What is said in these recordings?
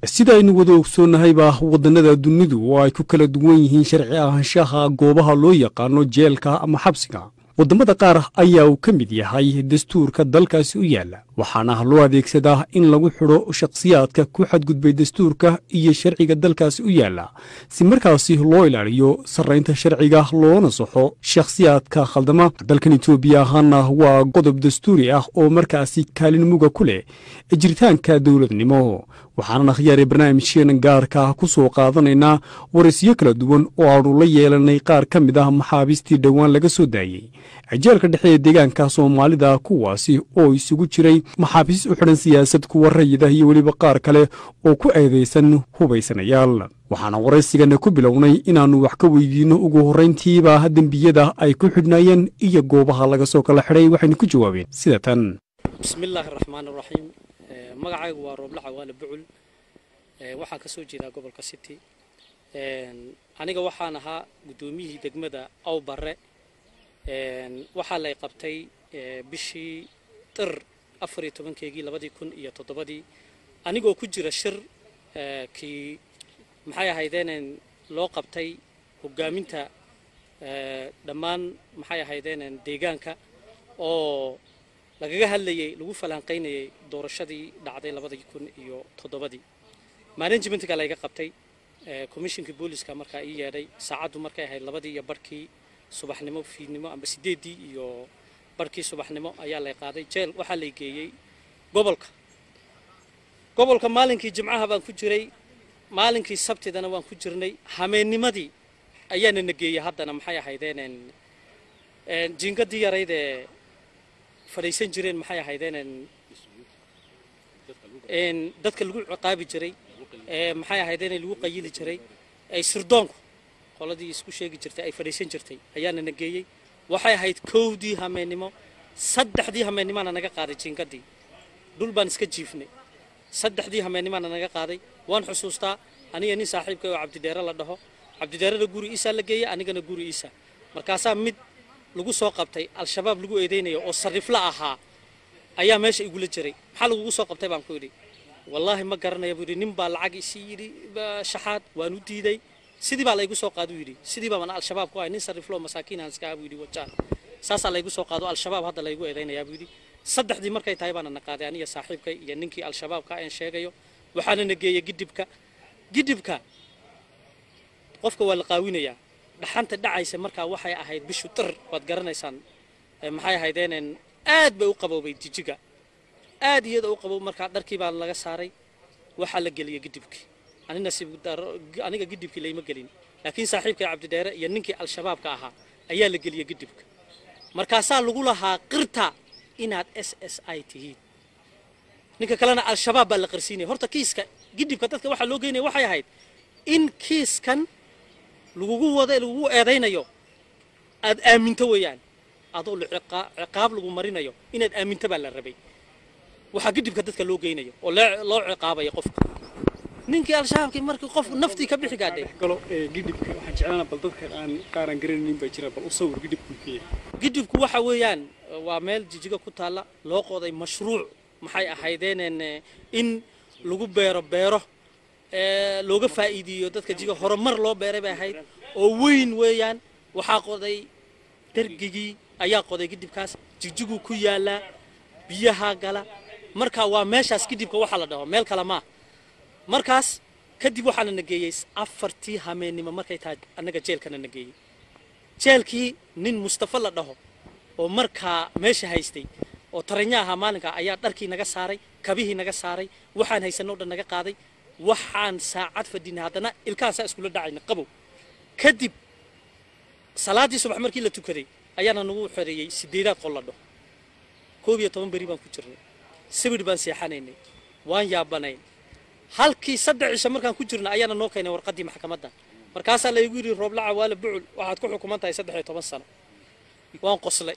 sida aynu wada ogsoonnahayba waddannada dunidu oo ay ku kala duwan yihiin sharci ahaanshaha goobaha loo yaqaano jeelka ama xabsiga waddamada qaar ayaa uu ka mid yahay dastuurka dalkaasi u yaalla waxaana loo adeegsadaa in lagu xidho shakhsiyaadka ku xadgudbay dastuurka iyo sharciga dalkaasi u yaalla si markaasi loo ilaaliyo sarraynta sharciga loona saxo shakhsiyaadka khaldama dalkan etoobiya ahaana waa qodob dastuuri ah oo markaasi kaalin muga ku leh jiritaanka dowladnimo waxaanan akhyaare barnaamijkeena gaarka ku soo qaadanaynaa waraysiyo kala duwan oo aanu la yeelanay qaar ka mid ah maxaabiistii dhowaan laga soo daayey jeelka dhexe ee deegaanka soomaalida kuwaasi oo isugu jiray maxaabiis u xidhan siyaasad kuwa rayida iyo weliba qaar kale oo ku eedaysan hubaysanayaal waxaana waraysigana ku bilownay inaannu wax ka weydiinno ugu horrayntiiba dembiyada ay ku xidhnaayeen iyo goobaha laga soo kala xidhay waxaynu ku jawaabeen sida tan bismillaahi raxmaan raxiim magacaygu waa rooble cawaale bucul waxaan ka soo jeedaa gobolka city aniga waxaan ahaa guddoomiyihii degmada aw barre waxaa lay qabtay bishii dir afar iyo tobankeygii labadii kun iyo toddobadii anigoo ku jira shir kii maxay ahaydeeneen loo qabtay hogaaminta dhammaan maxay ahaydeeneen deegaanka oo lagaga hadlayay lagu falanqaynayay doorashadii dhacday labadii kun iyo toddobadii managementga layga qabtay commissionkii booliska markaa ii yeedhay saacaddu markay ahayd labadii iyo barhkii subaxnimo fiidnimo amba sideeddii iyo barhkii subaxnimo ayaa lay qaaday jeel waxaa lay geeyey gobolka gobolka maalinkii jimcaha baan ku jiray maalinkii sabtidana waan ku jirnay hameennimadii ayaana na geeyey haddana maxay ahaydeen jiingadii yaraydee fadhiisan jireen maxay ahaydeen dadka lagu ciqaabi jiray maxay ahaydeen lagu qayili jiray ay sirdoonku qoladii isku sheegi jirtay ay fadhiisan jirtay ayaana na geeyey waxay ahayd kowdii hameennimo saddexdii hameennimana naga qaaday jiingadii dhul baan iska jiifnay saddexdii hameennimana naga qaaday waan xusuustaa aniga nin saaxiibka oo cabdidheere la dhaho cabdidheerena guri iisaa la geeyey anigana guri iisa markaasaa mid lagu soo qabtay al-shabaab lagu eedeynayo oo sarifla ahaa ayaa meesha igula jiray maxaa lagugu soo qabtay baan ku yidhi wallaahi ma garanaya buu yidhi nin baa lacag isii yidhi shaxaad waan u diiday sidii baa laygu soo qaado yidhi sidii baa mana al-shabaab ku ahay nin sariflo masaakiin aan iska buu yidhi wajaan saasaa laygu soo qaado al-shabaab hadda laygu eedeynayaa buu yidhi saddexdii markay tahay baana na qaaday aniga saaxiibkay iyo ninkii al-shabaabka aan sheegayo waxaana na geeyey gidibka gidibka qofka waa la qaawinayaa dhaxanta dhacaysa markaa waxay ahayd bishu dir waad garanaysaan maxay ahaydeen aad bay u qaboobay jijiga aad iyada u qabow markaa dharkii baa laga saaray waxaa la geliyay gidibkii anina aniga gidibkii layma gelin laakiin saaxiibkay cabdidheere iyo ninkii al-shabaabka ahaa ayaa la geliyay gidibka markaasaa lagu lahaa qirta inaad s s i tihiin ninka kalena al-shabaab baa la qarsiinaya horta kiiska gidibka dadka waxaa loo geynaya waxay ahayd in kiiskan lagugu wada lagugu eedaynayo aad aaminto weeyaan adoo ciqaab lagu marinayo inaad aaminto baa la rabay waxaa gidibka dadka loo geynayo oo loo ciqaabaya qofka ninkii al-shabaabkii markii qof naftii ka bixi gaadhay galo gidibka waxaan jeclaana bal dadka aan qaaran garanaynin baa jira bal u sawir gidibku gidibku waxa weeyaan waa meel jijiga ku taalla loo qoday mashruuc maxay ahaydeen in lagu beero beero looga faa'iideeyo dadka jiga horumar loo beeray bay ahayd oo weyn weeyaan waxaa qoday dargigii ayaa qoday gidibkaas jigjiguu ku yaalaa biyaha gala marka waa meeshaas gidibka waxaa la dhaho meel kale maa markaas kadib waxaana na geeyey afartii hameennimo markay tahay annaga jeelkana na geeyey jeelkii nin mustafa la dhaho oo markaa meesha haystay oo taranya ahaa maalinka ayaa dharkii naga saaray kabihii naga saaray waxaan haysanoo dhan naga qaaday waxaan saacad fadhinay haddana ilkaan saa iskula dhacayna qabow kadib salaaddii subax markii la tukaday ayaana nagu xoreeyey sideedaad qol la dhaho koob iyo toban beri baan ku jirnay sawir baan seexanaynay waan yaabanayn halkii saddex cisho markaan ku jirna ayaana noo keenay warqaddii maxkamadda markaasaa laygu yidhi roobla cawaale bucul waxaad ku xukuman tahay saddex iyo toban sano waan qoslay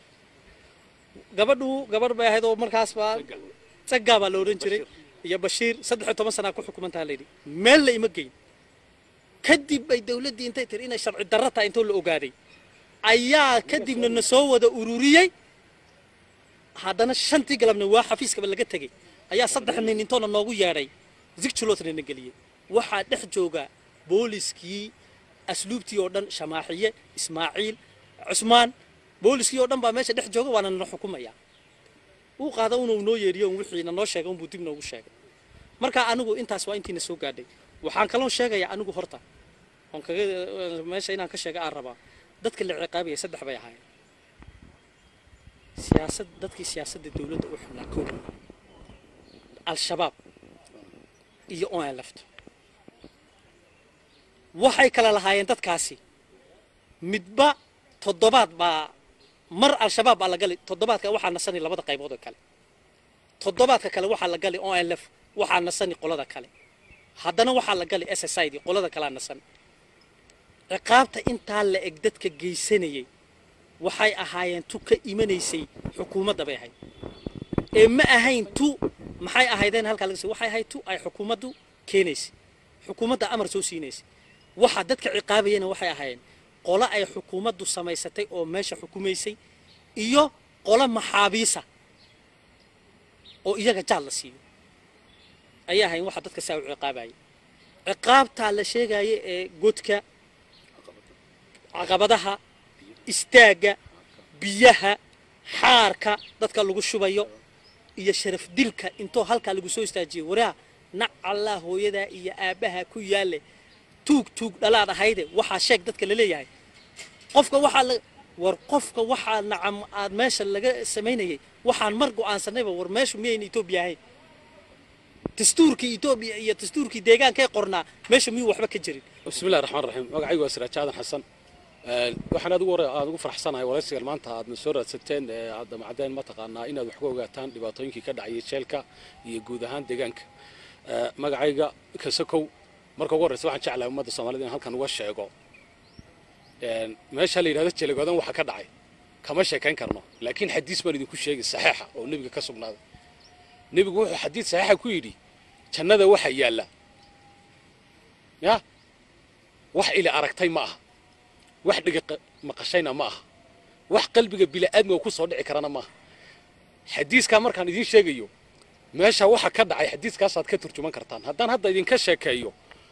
gabadhu gabadh bay ahayd oo markaas baa saggaa baa la odhan jiray iyo bashiir saddex iyo toban sanaa ku xukuman taha layidhi meel la ima geyn kadib bay dawladdii intay tiri inay sharci darro tahay intoo la ogaaday ayaa kadibna na soo wada ururiyey haddana shantii galabna waa xafiiskaba laga tegey ayaa saddex nin intoona noogu yeedhay zigjuloodna na geliyey waxaa dhex jooga booliskii asluubtii oo dhan shamaaxiye ismaaciil cusmaan booliskii oo dhan baa meesha dhex jooga waana nana xukumaya uu qaada unuu noo yeeriyo un wixii nanoo sheegay unbuu dib noogu sheegay marka anigu intaas waa intiina soo gaadhay waxaan kaloo sheegayaa anigu horta oon kaga meesha inaan ka sheega aan rabaa dadka la ciqaabaya saddex bay ahaayeen siyaasad dadkii siyaasadda dowladda u xubnaa koob al-shabaab iyo onlft waxay kala lahaayeen dadkaasi midba toddobaad baa mar al-shabaab baa la gali toddobaadka waxaa nasani labada qaybood oo kale toddobaadka kale waxaa la gali onlf waxaa nasani qolada kale haddana waxaa la gali s s i d qolada kalea nasan ciqaabta intaa la eg dadka geysanayay waxay ahaayeen tu ka imanaysay xukuumadda bay ahayd ee ma ahayn tu maxay ahaydeen halkaa laga waxay ahayd tu ay xukuumaddu keenaysay xukuumadda amar soo siinaysay waxa dadka ciqaabayana waxay ahaayeen qolo ay xukuumaddu samaysatay oo meesha xukumaysay iyo qolo maxaabiisa oo iyaga jaal la siiyo ayay ahayn waxa dadka saa u ciqaabayay ciqaabtaa la sheegaya ee godka caqabadaha istaagga biyaha xaarka dadka lagu shubayo iyo sharaf dilka intoo halkaa lagu soo istaajiyo waraa nac allah hooyadaa iyo aabbaha ku yaalle tuug tuug dhalaad ahayde waxaa sheeg dadka la leeyahay qofka waxaa la war qofka waxaa nacam aad meesha laga samaynayay waxaan mar go'aansanayba war meeshu miyayna etoobiya ahayn dastuurkii etoobiya iyo dastuurkii deegaankay qornaa meesha miyuu waxba ka jirin bismillahi raxmaan raxiim magacaygu waa siraajo aadan xasan waxaan aad ugu aad ugu faraxsanahay waraysigan maanta aadna soo raadsateen ee aad damacdeen mataqaanaa inaad wax ka ogaataan dhibaatooyinkii ka dhacayay jeelka iyo guud ahaan deegaanka magacayga kasakow marka ugu horreysa waxaan jeclahay ummadda soomaalida in halkan uga sheego meesha la yidhahdo jeelagoodan waxa ka dhacay kama sheekayn karno laakiin xadiis baan idinku sheegay saxiixa oo nebiga ka sugnaaday nebigu wuxuu xadiis saxiixa ku yidhi jannada waxa yaalla ya wax ili aragtay ma aha wax dhiga maqashayna ma aha wax qalbiga bila'aadmiga ku soo dhici karana ma aha xadiiskaa markaan idiin sheegayo meesha waxa ka dhacay xadiiskaasaad ka turjuman kartaan haddaan hadda idinka sheekeeyo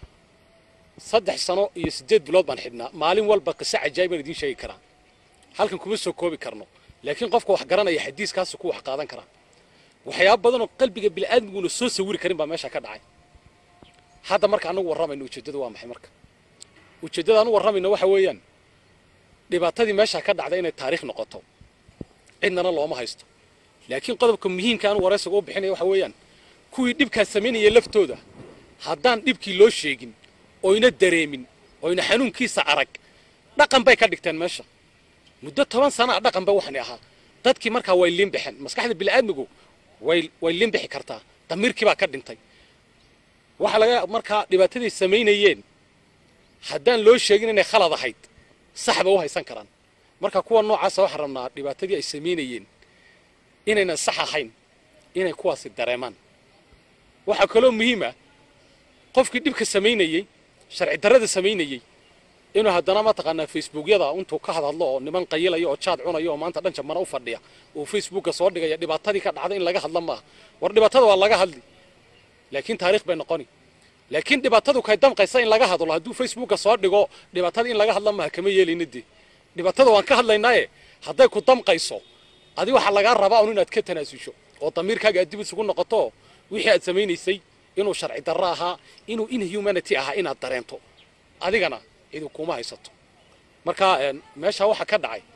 saddex sano iyo siddeed bilood baan xidhnaa maalin walba qiso cajaa'ib baan idiin sheegi karaa halkan kuma soo koobi karno laakiin qofka wax garanaya xadiiskaasu ku wax qaadan karaa waxyaaba badanoo qalbiga bila'aadmiguna soo sawiri karin baa meesha ka dhacay hadda marka anagu warramayno ujeeddadu waa maxay marka ujeeddada anu warramayno waxa weeyaan dhibaatadii meesha ka dhacday inay taariikh noqoto cidnana looma haysto laakiin qodobka muhiimka anu waraysiga u bixinaya waxa weeyaan kuwii dhibkaas samaynaya laftooda haddaan dhibkii loo sheegin oyna dareemin oyna xanuunkiisa arag dhaqan bay ka dhigteen meesha muddo toban sana a dhaqan ba waxani ahaa dadkii markaa way liinbaxeen maskaxda bila'aadmigu way way liinbixi kartaa damiirkii baa ka dhintay waxaa laga markaa dhibaatadii samaynayeen haddaan loo sheegin inay khalad ahayd sax ba u haysan karaan marka kuwa noocaasa waxaan rabnaa dhibaatadii ay samaynayeen inaynan sax ahayn inay kuwaasi dareemaan waxaa kaloo muhiim ah qofkii dhibka samaynayey sharci darrada samaynayey inuu haddana mataqaanaa facebookyada intuu ka hadhadlo oo niman qayilaya oo jaad cunaya oo maanta dhan jabmana u fadhiya uu facebooka soo dhigaya dhibaatadii ka dhacday in laga hadla maaha war dhibaatada waa laga hadli laakiin taariikh bay noqoni laakiin dhibaatadu kay damqaysa in laga hadlo hadduu facebooka soo dhigo dhibaatadii in laga hadla maaha kama yeelayna dee dhibaatada waan ka hadlaynaaye hadday ku damqayso adi waxaa lagaa rabaa un inaad ka tanaasusho oo damiirkaaga aad dib isugu noqoto wixii aad samaynaysay inuu sharci darro ahaa inuu inhumanity ahaa inaad dareento adigana cidi kuma haysato marka meesha waxa ka dhacay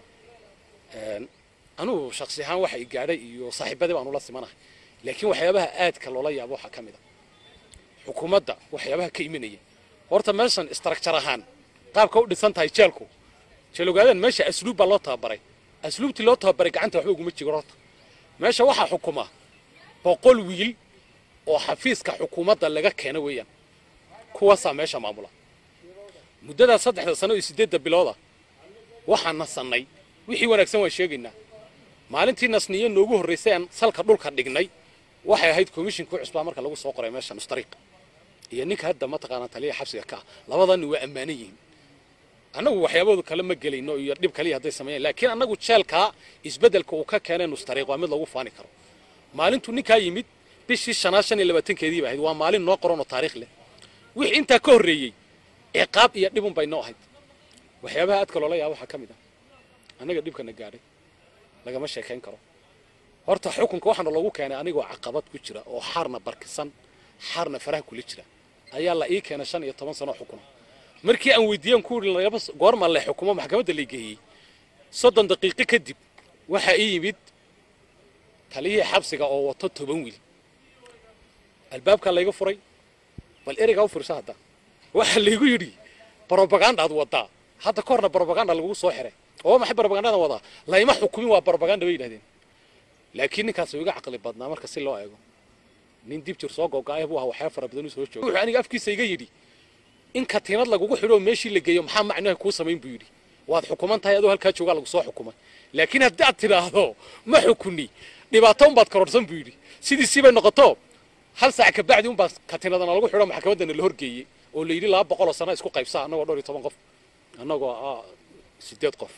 anugu shaksi ahaan waxa i gaadhay iyo saaxiibadii baanu la simanahay laakiin waxyaabaha aadka loola yaabo waxaa ka mid a xukuumadda waxyaabaha ka imanaya horta meeshan istarakjar ahaan qaabka u dhisan tahay jeelku jeelogaadan meesha asluub baa loo tababaray asluubtii loo tababaray gacanta waxba uguma jiro horta meesha waxaa xukuma boqol wiil oo xafiiska xukuumadda laga keena weeyaan kuwaasaa meesha maamula muddadaa saddexda sano iyo siddeedda bilooda waxaan nasannay wixii wanaagsan waan sheegaynaa maalintii nasniyo noogu horraysay aan salka dhulka dhignay waxay ahayd komishinkii cusbaa marka lagu soo qoray meesha nustariiq iyo ninka hadda mataqaanaa taliya xabsiga ka ah labadani waa ammaanan yihiin annagu waxyaaboodu kale ma gelayno iyo dhib kaliya hadday sameeyaan laakiin annagu jeelkaa isbeddelka uu ka keenay nustariiq waa mid lagu faani karo maalintuu ninkaa yimid bishii shanaad shan iyo labaatankeedii ba ahayd waa maalin noo qoran oo taariikh leh wixii intaa ka horreeyey ciqaab iyo dhibun bay noo ahayd waxyaabaha aadka loola yaaba waxaa ka mid ah annaga dhibkana gaadhay lagama sheekayn karo horta xukunka waxaana loogu keenay anigoo caqabad ku jira oo xaarna barkisan xaarna faraha kula jira ayaa la ii keenay shan iyo toban sano xukuna markii aan weydiiyeen ku yidhi lagaba goorma la xukumo maxkamadda la geeyey soddon daqiiqo kadib waxaa ii yimid taliyihii xabsiga oo wato toban wiil albaabkaa layga furay bal ereygaa u fiirso hadda waxaa laygu yidhi brobagandaad wadaa hadda ka horna brobaganda lagugu soo xiray oo maxay brobagandadan wadaa layma xukumin waa brobaganda bay yidhahdeen laakiin ninkaas uu iga caqli badnaa marka si loo eego nin dib jir soo gogo'ay buu ahaa waxyaaba fara badan u soo jooga wuxuu aniga afkiisa iga yidhi in katiinad lagugu xidho oo meeshii la geeyo maxaa macnaha kuu samayn buu yidhi waad xukuman tahay adoo halkaa joogaa lagu soo xukumay laakiin haddii aad tidhaahdo ma xukuni dhibaato unbaad karoorsan buu yidhi sidiisii bay noqoto hal saac ka bacdi unbaa katiinadana lagu xidho maxkamaddana la horgeeyey oo la yidhi laba boqol oo sano isku qaybsa annagoo dhowr iyo toban qof annagoo ah sideed qof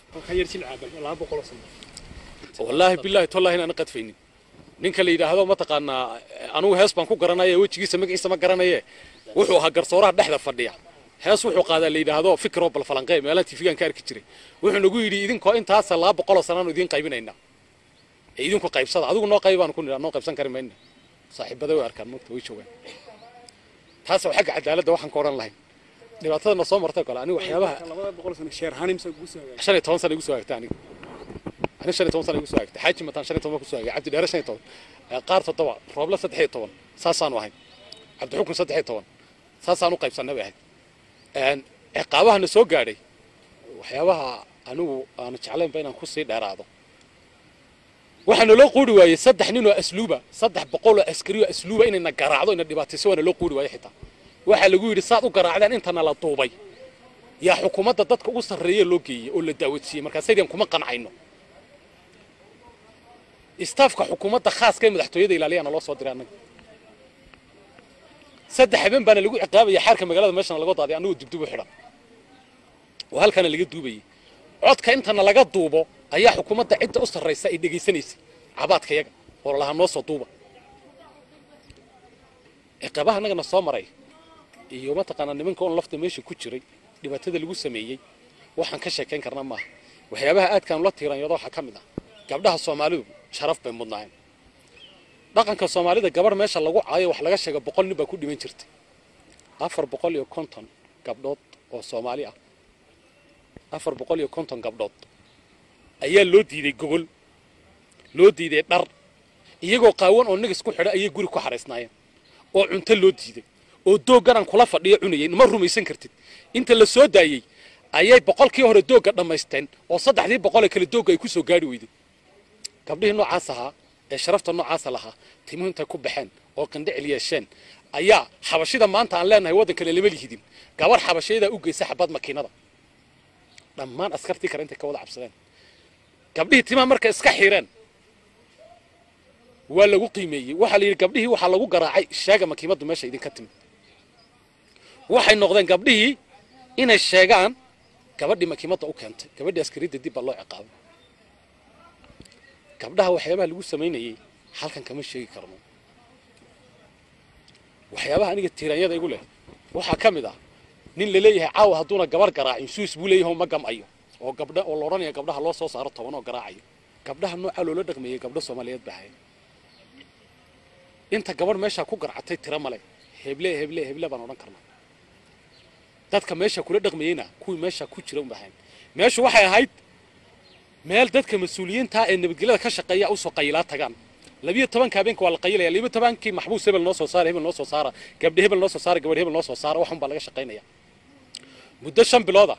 wallaahi bilaahi tollahi inaan qadfaynin ninka la yidhaahdo mataqaanaa anugu hees baan ku garanaya wejigiisa magaciisa ma garanaye wuxuu ahaa garsooraha dhexda fadhiya hees wuxuu qaadaa la yidhaahdo fikiroo balfalanqee meelaha tifigaan ka arki jiray wuxuu nagu yidhi idinkoo intaasa laba boqoloo sanaanu idiin qaybinaynaa ee idinku qaybsada adigu noo qayb baanu ku nidhaa noo qaybsan kari mayna saaxiibada way arkaan mogta way joogaan taas waa xagga cadaaladda waxaan ka odhan lahayn dhibaatada na soo martay kale aniga waxyaabaha shan iyo toban sana igu soo hagta aniga aniga shan iyo toban sana igu soo hagta xaaji mataan shan iyo toban ku soo hagay cabdi dheere shan iyo toban qaar toddoba rooble saddex iyo toban saasaanu ahayn cabdixukun saddex iyo toban saasaan u qaybsanna bay ahayd ciqaabahana soo gaadhay waxyaabaha anigu aanu jeclaynba inaan kusii dheeraado waxaa naloo quuri waayey saddex nin oo asluuba saddex boqol oo askari oo asluuba inayna garaacdo ina dhibaatayso waa naloo quuri waayey xitaa waxaa lagu yidhi saad u garaacdeen intana la duubay yaa xukuumadda dadka ugu sarreeya loo geeyey oo la daawadsiiyey markaasaydan kuma qancayno istaafka xukuumadda khaaska ee madaxtooyada ilaaliyaana loo soo diray annaga saddex habeen baana lagu ciqaabaya xaarka magaalada meeshana laga daaday annagoo dibdib u xidhan oo halkana laga duubayay codka intana laga duubo ayaa xukuumadda cidda u sarraysa ay dhegaysanaysay cabaadka yaga oo lalahaa noo soo duuba ciqaabaha annagana soo maray iyo mataqaanaa nimanka oon lafta meesha ku jiray dhibaatada lagu sameeyey waxaan ka sheekayn karna maaha waxyaabaha aadkaan la tiiranyado waxaa ka mid ah gabdhaha soomaalidu sharaf bay mudnaayeen dhaqanka soomaalida gabarh meesha lagu caayo wax laga sheega boqol nin baa ku dhiman jirtay afar boqol iyo konton gabdhood oo soomaali ah afar boqol iyo konton gabdhood ayaa loo diiday gogol loo diiday dhar iyagoo qaawan oo nigis ku xidha ayay guri ku xaraysnaayeen oo cunto loo diiday oo doogganaan kula fadhiyo cunayay ma rumaysan kartid inta la soo daayey ayay boqolkii hore doogga dhammaysteen oo saddexdii boqol ee kale doogga ay ku soo gaadhi weyday gabdhihii noocaas ahaa ee sharafta noocaasa lahaa timuhu intay ku baxeen oo qindhicil yeesheen ayaa xabashida maanta aan leenahay waddankana lama lihidin gabar xabashayadaa u geysa xabad makiinada dhammaan askartii kale intay ka wada cabsadeen gabdhihii timaha marka iska xireen waa lagu qiimeeyey waxaa la yidhi gabdhihii waxaa lagu garaacay sheega makiimaddu meesha idinka timid waxay noqdeen gabdhihii inay sheegaan gabadhii makiimadda u keentay gabadhii askaridda dib baa loo ciqaabay gabdhaha waxyaabaha lagu samaynayey halkan kama sheegi karno waxyaabaha aniga tiiranyada igu leh waxaa ka mid ah nin la leeyahay caawa hadduuna gabar garaacin suis buu leeyahay ma gamayo oo gabdha oo la odhanaya gabdhaha loo soo saaro toban oo garaacayo gabdhaha noocaa loola dhaqmeeyey gabdho soomaaliyeed baa haya inta gabadh meeshaa ku garcatay tira male heble heble heble baan odhan karnaa dadka meesha kula dhaqmayeyna kuwii meesha ku jira unba ahayn meeshu waxay ahayd meel dadka mas-uuliyiinta ee nabadgelyada ka shaqeeya usoo qayilaa tagaan labiyo tobanka habeenka waa la qayilaya labiyo tobankii maxbuus hebel noo soo saara hebel noo soo saara gabdhe hebel noo soo saara gabadh hebel noo soo saara waxun baa laga shaqaynaya muddo shan bilooda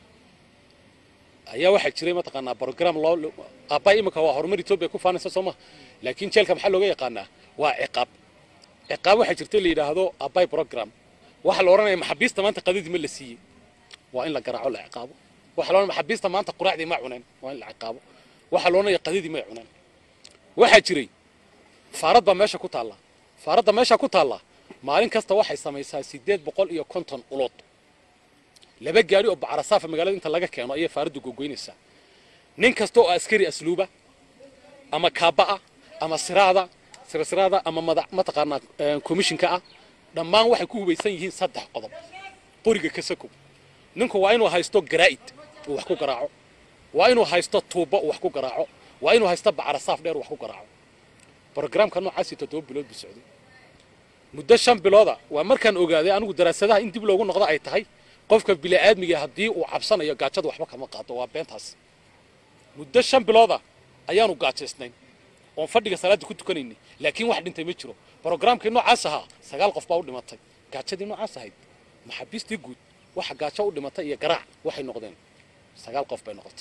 ayaa waxaa jiray mataqaanaa brogram loo aabbaay imika waa horumar etoobiya ku faanaysa soo maha laakiin jeelka maxaa looga yaqaanaa waa ciqaab ciqaab waxaa jirta la yidhaahdo aabbaay program waxaa la odhanaya maxabiista maanta qadadii ma la siiyey waa in la garaaco la ciqaabo waxaa la odhanaya maxabiista maanta quraacdii ma cuneen waa in la ciqaabo waxaa la odhanaya qadadii may cuneen waxaa jiray faarad baa meesha ku taalla faaradda meesha ku taalla maalin kasta waxay samaysaa siddeed boqol iyo konton ulood laba gaari oo bacrasaafa magaalada inta laga keeno ayay faaraddu gogoynaysaa nin kasta oo askari asluuba ama kaaba'a ama siraada sirsiraada ama madax mataqaanaa komishinka ah dhammaan waxay ku hubaysan yihiin saddex qodob qoriga kasakow ninku waa inuu haysto garaa'id uu wax ku garaaco waa inuu haysto tuubo uu wax ku garaaco waa inuu haysto bacrasaaf dheer uu wax ku garaaco brogramka noocaasi toddoba bilood buu socday muddo shan bilooda waa markaan ogaaday anigu daraasadaha in dib loogu noqdo ay tahay qofka bini'aadmiga haddii uu cabsanayo gaajada waxba kama qaado waa beentaas muddo shan bilooda ayaanu gaajaysnayn oon fadhiga salaadda ku tukanaynay laakiin wax dhintay ma jiro brogramkii noocaas ahaa sagaal qof baa u dhimatay gaajadii noocaas ahayd maxaabiistii guud waxa gaajo u dhimatay iyo garaac waxay noqdeen sagaal qof bay noqotay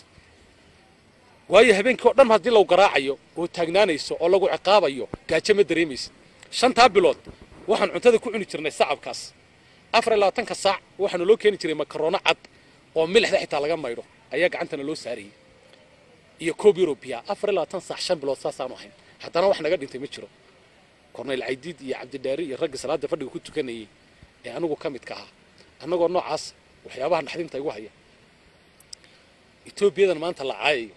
waayo habeenkii oo dhan haddii lagu garaacayo oo taagnaanayso oo lagu ciqaabayo gaajo ma dareemaysid shantaa bilood waxaan cuntada ku cuni jirnay sacabkaas afar iyo labaatanka saac waxaana loo keeni jiray makarono cad oo milixda xitaa laga maydho ayaa gacantana loo saarayay iyo koob yurubiya afar iyo labaatan saac shan bilood saasaanu ahayn haddana wax naga dhintay ma jiro korneyl caydiid iyo cabdidhaari iyo raggii salaadda fadhiga ku tukanayay ee anigu ka midka ahaa annagoo noocaas waxyaabaha naxdinta igu haya etoobiyadan maanta la caayayo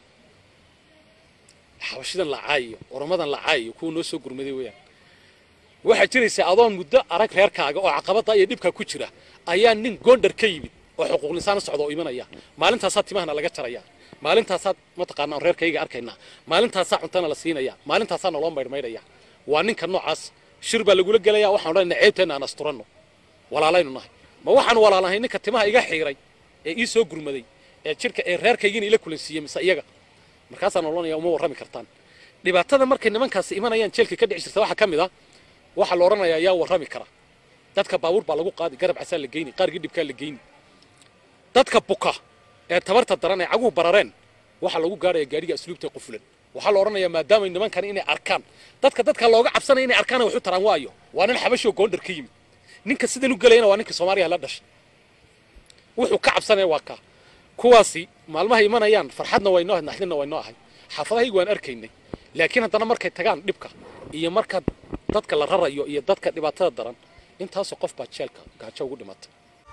xabashidan la caayayo oromadan la caayayo kuwa noo soo gurmaday weeyaan waxaa jiraysa adoon muddo arag reerkaaga oo caqabada iyo dhibkaa ku jira ayaa nin goondhar ka yimid oo xuquuq linsaan socda oo imanaya maalintaasaa timahana laga jaraya maalintaasaa mataqaana aan reerkayga arkaynaa maalintaasaa cuntana la siinaya maalintaasaa naloo maydhmaydhaya waa ninka noocaas shir baa lagula gelaya waxaan odhanayna ceebteenna aan asturanno walaalaynu nahay ma waxaan walaalahay ninka timaha iga xiiray ee ii soo gurmaday ee jirka ee reerkaygiina ila kulansiiyey mise iyaga markaasaan odhanaya uma warrami kartaan dhibaatada markay nimankaasi imanayaan jeelka ka dhici jirta waxaa ka mid ah waxaa la odhanayaa yaa warrami kara dadka baabuur baa lagu qaadi garab casaa la geyni qaargii dhibkaa la geyni dadka buka ee tabarta daran ee caguhu barareen waxaa lagu gaaraya gaadhiga asluubta qufulan waxaa la odhanayaa maadaamay nimankan inay arkaan dadka dadka looga cabsanaya inay arkaan wax u taraan waayo waa nin xabashoo goondhar ka yimid ninka sidan u gelayana waa ninka soomaaliya la dhashay wuxuu ka cabsanaya waa kaa kuwaasi maalmahay imanayaan farxadna waynoo ahayd naxdinna waynoo ahay xaafadahaygu waan arkaynay laakiin haddana markay tagaan dhibka iyo marka dadka la rarayo iyo dadka dhibaatada daran intaasoo qof baa jeelka gaajo ugu dhimatay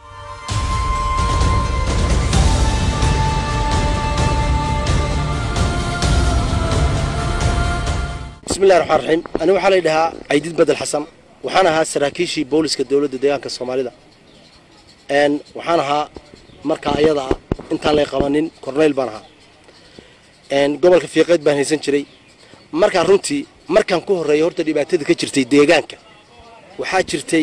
bismillahi raxmaan raxiim ani waxaa la dhahaa caydiid bedel xasan waxaan ahaa saraakiishii booliska dowladda deegaanka soomaalida n waxaan ahaa markaa ayada ah intaan lay qabanin korneyl baan ahaa gobolka fiiqeed baan haysan jiray markaa runtii markaan ku horreeyay horta dhibaatada ka jirtay deegaanka waxaa jirtay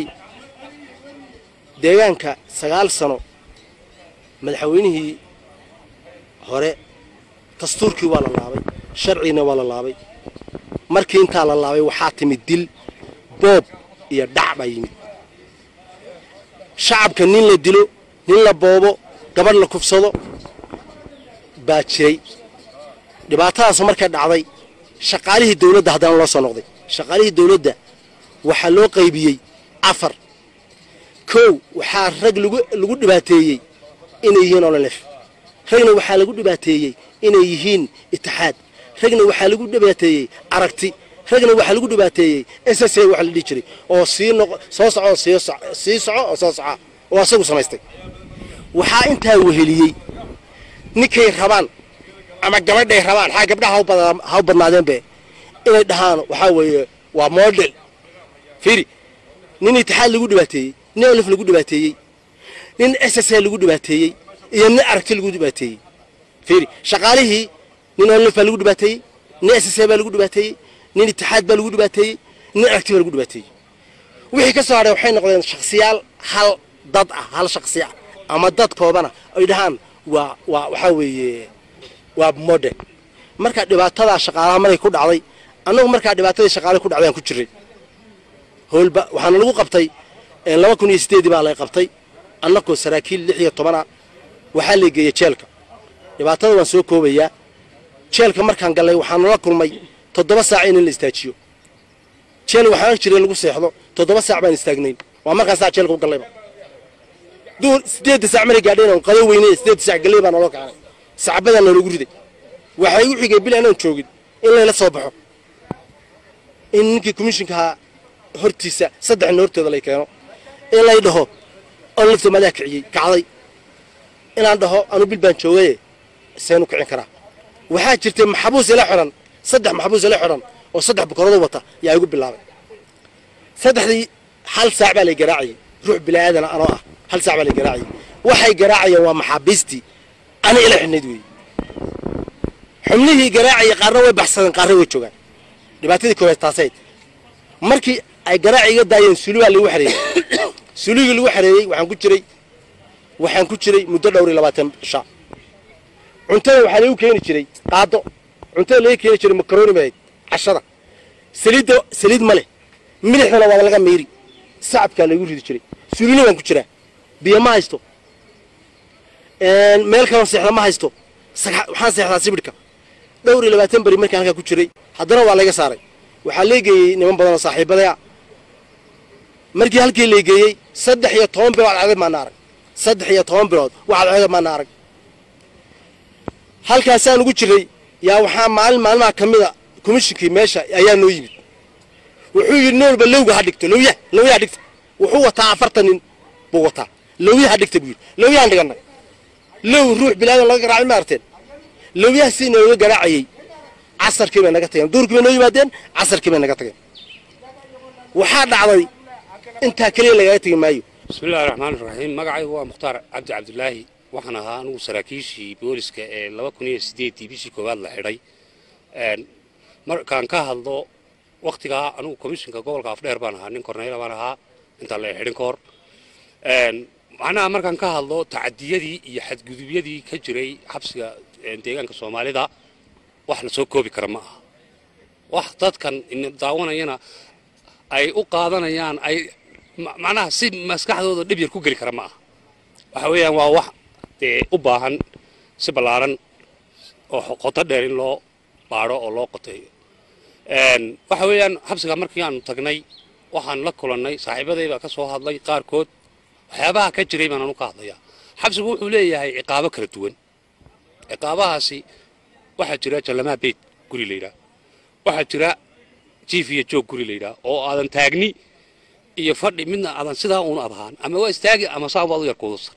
deegaanka sagaal sano madaxweynihii hore dastuurkii waa la laabay sharciina waa la laabay markii intaa la laabay waxaa timid dil boob iyo dhac baa yimid shacabka nin la dilo nin la boobo gabadh la kufsado baa jiray dhibaatadaas markay dhacday shaqaalihii dawladda haddana loo soo noqday shaqaalihii dawladda waxaa loo qaybiyey afar kow waxaa rag lagu dhibaateeyey inay yihiin ololef ragna waxaa lagu dhibaateeyey inay yihiin itixaad ragna waxaa lagu dhibaateeyey aragti ragna waxaa lagu dhibaateeyey ss waxa la dhihi jiray oo sii soo soco sii soco oo soo soca oo asagu samaystay waxaa intaa weheliyey ninkay rabaan ama gabadhay rabaan xaa gabdhaha ha u badnaadeenbe inay dhahaan waxaa weeye waa model fiiri nin itixaad lagu dhibaateeyey nin olif lagu dhibaateeyey nin ss lagu dhibaateeyey iyo nin aragti lagu dhibaateeyey fiiri shaqaalihii nin olif baa lagu dhibaateeyey nin ss baa lagu dhibaateeyey nin itixaad baa lagu dhibaateeyey nin aragti baa lagu dhibaateeyey wixii ka soo hadhay waxay noqdeen shaksiyaal hal dad ah hal shaksi ah ama dad koobana ay dhahaan waa waa waxaa weeye waa model marka dhibaatadaa shaqaalaha markay ku dhacday annagu markaa dhibaatadii shaqaalaha ku dhacday aan ku jiray howlba waxaana lagu qabtay laba kun iyo sideedii baa lay qabtay annagoo saraakiil lix iyo tobana waxaa lay geeyey jeelka dhibaatada waan soo koobayaa jeelka markaan gallay waxaana la kulmay toddoba saac in la istaajiyo jeel waxaa jiray lagu seexdo toddoba saac baan istaagnayn waa markaan saa jeelka u gallayba duur sideedda saac maray gaadheen oon qado weyne sideedda saac galley baa naloo kacnay sacbadaan nalagu riday waxay u xigay bil aanaan joogin in layla soo baxo in ninkii komishinkahaa hortiisa saddexna hortooda lay keeno in lay dhaho oo lafta madaa kiciyey kacday inaan dhaho anu bil baan joogaye seenu kicin karaa waxaa jirtay maxabuus ila xidhan saddex maxabuus ila xidhan oo saddex bukaroodoo wata yaa igu bilaabay saddexdii hal saac baa lay garaacayay ruux bilaaadana anoo ah hal saac baa lay garaacayay waxay garaacayeen waa maxaabiistii ana ila xidhnayd weeye xubnihii garaacayay qaarna way baxsadeen qaarna way joogaan dhibaatadii koowaad taasayd markii ay garaaci iga daayeen suli baa lagu xareeyey suligii lagu xareeyey waxaan ku jiray waxaan ku jiray muddo dhowr iyo labaatan sha cuntada waxaa lagu keeni jiray qaado cuntada laga keeni jiray makaroni bahayd cashada saliidda saliid ma leh milixdana waa laga miiri sacabkaa lagu ridi jiray sulina waan ku jiraa biyo ma haysto meel kaloo seexda ma haysto waxaan seexdaa sibidhka dhowr iyo labaatan beri markaan halkaa ku jiray haddana waa layga saaray waxaa leegeeyey niman badan oo saaxiibadaya markii halkii leegeeyey saddex iyo toban bilood cadceed maana arag saddex iyo toban bilood wax cadceeda maana arag halkaasaan ugu jiray yaa waxaa maalin maalmaha ka mida komishinkii meesha ayaa noo yimid wuxuu yidhi nin walba lowga ha dhigto lowya lowya ha dhigta wuxuu wataa afartan nin buu wataa lowya ha dhigta buu yidhi lowyahan dhigannay low ruux bilaadan laga garaacay ma arteen lowyaha si inooga garaacayey casarkii bay naga tageen duurkii bay noo yimaadeen casarkii bay naga tageen waxaa dhacday intaa keliya lagaga tegi maayo bismillahi raxmaan raxiim magacaygu waa mukhtaar cabdi cabdilaahi waxaan ahaa anugu saraakiishii booliska ee laba kun iyo sideedii bishii koowaad la xidhay markaan ka hadlo wakhtigaa anugu komishinka gobolka afdheer baan ahaa nin korneyla baan ahaa intaan la xidhin ka hor macnaha markaan ka hadlo tacadiyadii iyo xadgudubyadii ka jiray xabsiga deegaanka soomaalida wax la soo koobi kara ma aha wax dadkan daawanayana ay u qaadanayaan ay macnaha si maskaxdooda dhib yar ku geli kara ma aha waxa weeyaan waa wax dee u baahan si ballaaran oo qoto dheer in loo baadho oo loo qoteeyo waxa weeyaan xabsiga markii aanu tagnay waxaan la kulannay saaxiibadayba ka soo hadlay qaarkood waxyaabaha ka jiray baan anu ka hadlayaa xabsigu wuxuu leeyahay ciqaabo kala duwan ciqaabahaasi waxaa jira jallamaa beyt guri la yidhaah waxaa jira jiif iyo joog guri la yidhaah oo aadan taagni iyo fadhi midna aadan sidaa uun adhaan ama waa istaagi ama saabaad u yar kuudusan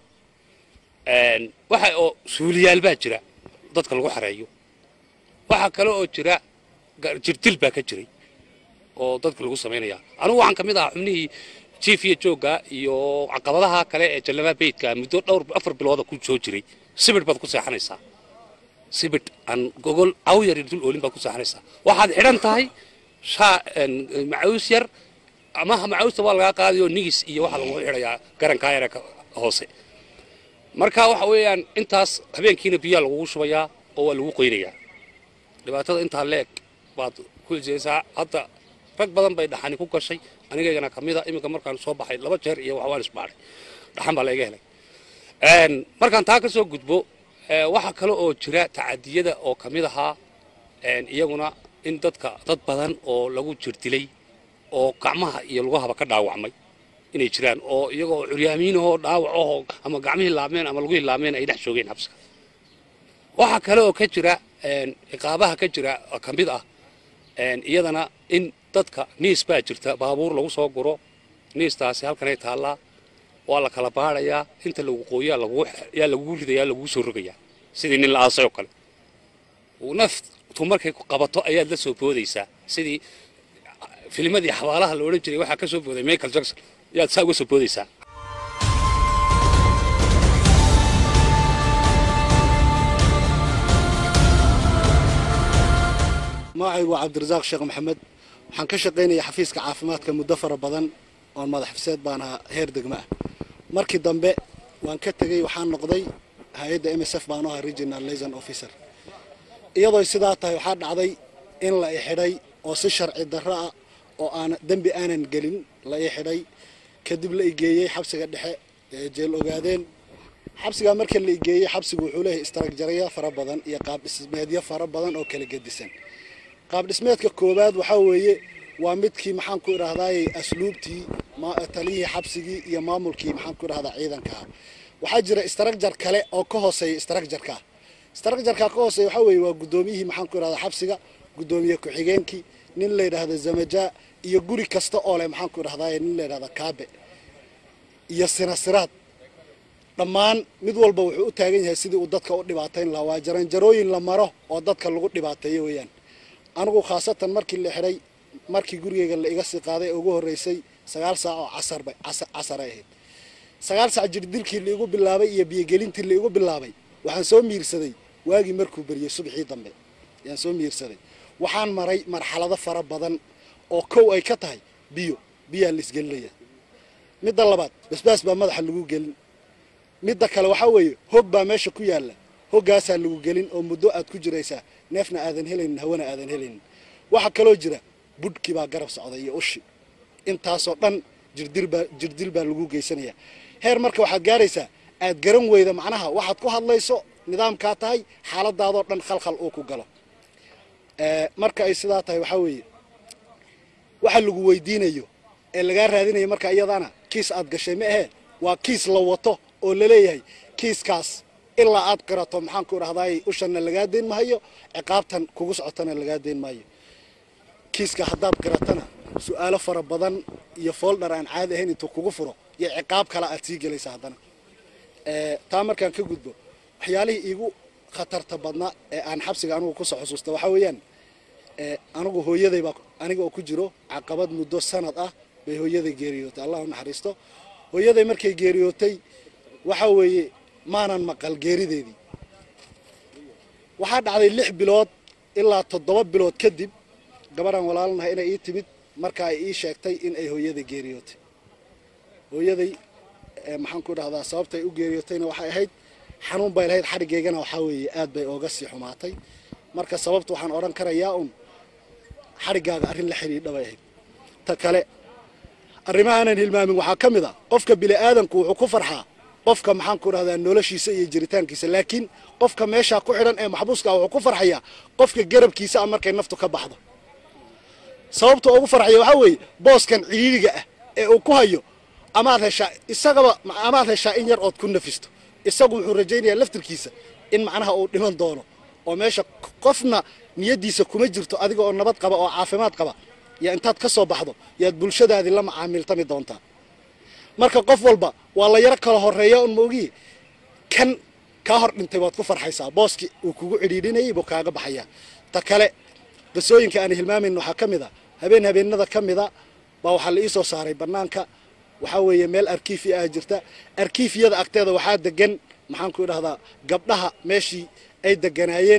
waxa oo suuliyaal baa jira dadka lagu xareeyo waxaa kale oo jira jirdil baa ka jiray oo dadka lagu samaynaya anugu waxaan ka mid ahaa xubnihii jiif iyo joogga iyo caqabadaha kale ee jallamaa beytka muddo dhowr afar bilooda ku soo jiray sibidh baad ku seexanaysaa sibidh aan gogol caw yar dul oolin baad ku seexanaysaa waxaad xidhan tahay shaa macaws yar ama macawsta waa lagaa qaadayoo nigis iyo waxaa lagu xidhayaa garankaa yara hoose marka waxa weeyaan intaas habeenkiina biyaa lagugu shubayaa oo waa lagu qoynayaa dhibaatada intaa leeg baad ku ijeysaa hadda rag badan bay dhaxani ku gashay anigaygana ka mida iminka markaan soo baxay laba jeer iyo wax waan isbaadhay dhaxan baa layga helay markaan taa ka soo gudbo waxaa kale oo jira tacadiyada oo ka mid ahaa iyaguna in dadka dad badan oo lagu jirdilay oo gacmaha iyo lugahaba ka dhaawacmay inay jiraan oo iyagoo curyaamiinahoo dhaawacahoo ama gacmihii laabmeen ama lugihii laabmeen ay dhex joogeen xabsiga waxaa kale oo ka jira ciqaabaha ka jira ka mid ah iyadana in dadka niis baa jirta baabuur lagu soo guro niistaasi halkanay taallaa waa la kala baadhayaa inta lagu qooyaa yaa lagugu ridayaa lagugu soo rogayaa sidii nin la aasay oo kale naftu markay qabato ayaad la soo boodaysaa sidii filmadii xabaalaha la odhan jiray waxaa ka soo booday michael jackson ayaad saa uga soo boodaysaa magacaygu waa cabdirasaaq sheekh maxamed waxaan ka shaqaynaya xafiiska caafimaadka muddo fara badan oon madax xifseed baan ahaa heer degma ah markii dambe waan ka tegey waxaan noqday hay-adda m s f baan u ahaa regional liason officer iyadoo sidaa tahay waxaa dhacday in la i xidhay oo si sharci darro ah oo aan dembi aanan gelin la ii xidhay kadib la igeeyey xabsiga dhexe ee jeel ogaadeen xabsigaa marka la igeeyey xabsigu wuxuu leeyahay istaraagjaraya fara badan iyo qaab dhismeedyo fara badan oo kala gedisan qaab dhismeedka koowaad waxaa weeye waa midkii maxaan ku idhahdaayey asluubtii taliyihii xabsigii iyo maamulkii maxaan ku idhahdaa ciidankaa waxaa jira istarakjar kale oo ka hooseeya istarakjarkaa istarakjarkaa ka hooseeya waxaa weeye waa guddoomiyihii maxaan ku idhahdaa xabsiga guddoomiye ku-xigeenkii nin la yidhaahda zamajaa iyo guri kasta oo leh maxaan ku idhahdaayey nin la yidhahda kaabe iyo sinasiraad dhammaan mid walba wuxuu u taagan yahay sidii uu dadka u dhibaatayn lahaa waa jaranjarooyin la maro oo dadka lagu dhibaateeyo weeyaan anigu khaasatan markii la xidhay markii gurigeyga la iga sii qaaday ugu horreysay sagaal saac oo casarba casaray ahayd sagaal saac jirdilkii laigu bilaabay iyo biyogelintii laigu bilaabay waxaan soo miirsaday waagii markuu beriyey subaxii dambe ayaan soo miirsaday waxaan maray marxalado fara badan oo kow ay ka tahay biyo biyaa la isgelinaya midda labaad basbaas baa madaxa lagu gelin midda kale waxaa weeye hog baa meesha ku yaalla hoggaasaa lagu gelin oo muddo aad ku jiraysaa neefna aadan helaynin hawana aadan helaynin waxaa kaloo jira budhkii baa garab socday iyo ushi intaasoo dhan jirdilbaa jirdil baa lagu geysanaya heer marka waxaad gaaraysaa aad garan weyda macnaha waxaad ku hadlayso nidaamkaa tahay xaaladaadoo dhan khalkhal uu ku galo marka ay sidaa tahay waxaa weeye waxa lagu weydiinayo ee lagaa raadinayo marka iyadana kiis aad gashay ma ahee waa kiis la wato oo laleeyahay kiiskaas ilaa aad qirato maxaanku idhahdaay ushanna lagaa deyn mahayo ciqaabtan kugu socotana lagaa deyn maayo kiiska haddaad qiratana su-aalo fara badan iyo fooldhar aan caadi ahayn intuu kugu furo iyo ciqaab kale aad sii gelaysa haddana taa markaan ka gudbo waxyaalihii iigu khatarta badnaa ee aan xabsiga anigu kusoo xusuusta waxaa weeyaan anigu hooyaday baa aniga oo ku jiro caqabad muddo sanad ah bay hooyaday geeriyootay allah u naxariisto hooyaday markay geeriyootay waxaa weeye maanan maqal geerideedii waxaa dhacday lix bilood ilaa toddoba bilood kadib gabadhaan walaalanahay inay ii timid marka ay ii sheegtay in ay hooyaday geeriyootay hooyaday maxaan ku dhahdaa sababtay u geeriyootayna waxay ahayd xanuun bay lahayd xadhigeygana waxaa weeye aad bay ooga sii xumaatay marka sababta waxaan odhan karayaa un xadhiggaaga arrin la xidhiidha bay ahayd ta kale arrimahaanan hilmaamin waxaa ka mid a qofka bini'aadanku wuxuu ku farxaa qofka maxaan ku dhahdaa noloshiisa iyo jiritaankiisa laakiin qofka meeshaa ku xidhan ee maxbuuska wuxuu ku farxayaa qofka garabkiisa ah markay naftu ka baxdo sababta ugu farxaya waxaa weeye booskan ciidiga ah ee uu ku hayo amaad heshaa isagaba amaad heshaa in yar ood ku nafisto isagu wuxuu rajaynayaa laftirkiisa in macnaha uu dhiman doono oo meesha qofna niyaddiisa kuma jirto adiga oo nabad qaba oo caafimaad qaba yaa intaad ka soo baxdo yaad bulshadaadii la macaamiltami doontaa marka qof walba waa la yaro kala horeeya un maogiye kan kaa hor dhintay waad ku farxaysaa booskii uu kugu cidhiidhinayay buu kaaga baxayaa ta kale qisooyinka aan hilmaamayn waxaa ka mid a habeen habeenada ka mida baa waxaa la ii soo saaray bannaanka waxaa weeye meel arkiifi ah jirta arkiifiyada agteeda waxaa degan maxaan ku idhahdaa gabdhaha meeshii ay deganaayeen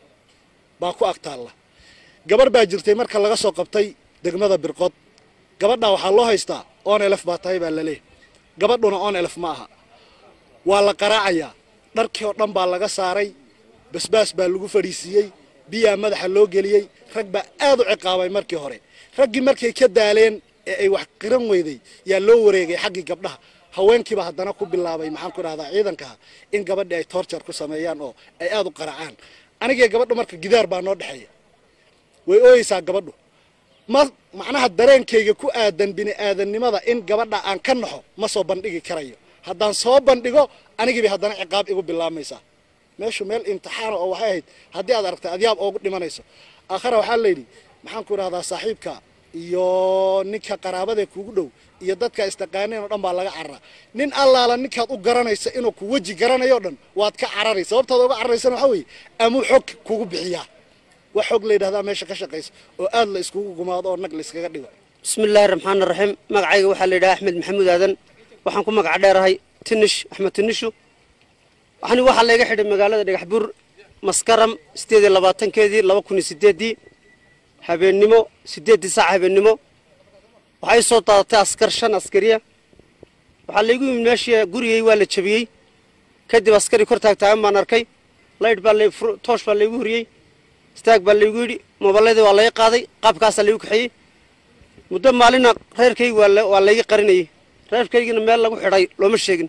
baa ku ag taalla gabarh baa jirtay marka laga soo qabtay degmada birqod gabadhaa waxaa loo haystaa on elef baa tahay baa laleeyahy gabadhuna on elef ma aha waa la qaraacayaa dharkii oo dhan baa laga saaray basbaas baa lagu fadhiisiiyey biyaa madaxa loo geliyey rag baa aad u ciqaabay markii hore raggii markay ka daaleen ee ay wax qiran weyday yaa loo wareegay xaggii gabdhaha haweenkiiba haddana ku bilaabay maxaan ku dhahdaa ciidankaha in gabadhii ay torture ku sameeyaan oo ay aad u qaracaan anigee gabadhu marka gidaar baa noo dhexeeya way ooyeysaa gabadhu ma macnaha dareenkayga ku aadan bini aadannimada in gabadha aan ka naxo ma soo bandhigi karayo haddaan soo bandhigo anigiibay haddana ciqaab igu bilaabmaysaa meeshu meel imtixaana oo waxay ahayd haddii aad aragtay adyaab oogu dhimanayso aakhara waxaa layidhi maxaan ku idhahdaa saaxiibka iyo ninka qaraabadee kuugu dhow iyo dadka istaqaaneen oo dhan baa laga cararaa nin allaala ninkaad u garanaysa inuu ku weji garanayo o dhan waad ka cararay sababtaad uga cararaysana waxaa weeye amuu xog kugu bixiyaa wax xog la yidhahdaa meesha ka shaqaysa oo aad la iskugu gumaado oo nag la iskaga dhigo bismi illaahi raxmaan raxiim magacayga waxaa la yidhaha axmed maxamuud aadan waxaan ku magac dheerahay tinish axmed tinishu waxani waxaa layga xidhay magaalada dhagax buur maskaram sideed iyo labaatankeedii laba kun iyo sideeddii habeennimo sideeddii saac habeennimo waxay soo daadatay askar shan askariya waxaa laygu yimid meeshii gurigay waa la jabiyey kadib askari kor taagtaagan baan arkay laydh baa lay toosh baa laygu horiyey istaag baa laygu yidhi moobaladii waa laga qaaday qaabkaasaa laygu kaxeeyey muddo maalina reerkaygi waa layga qarinayey reerkaygina meel lagu xidhay looma sheegin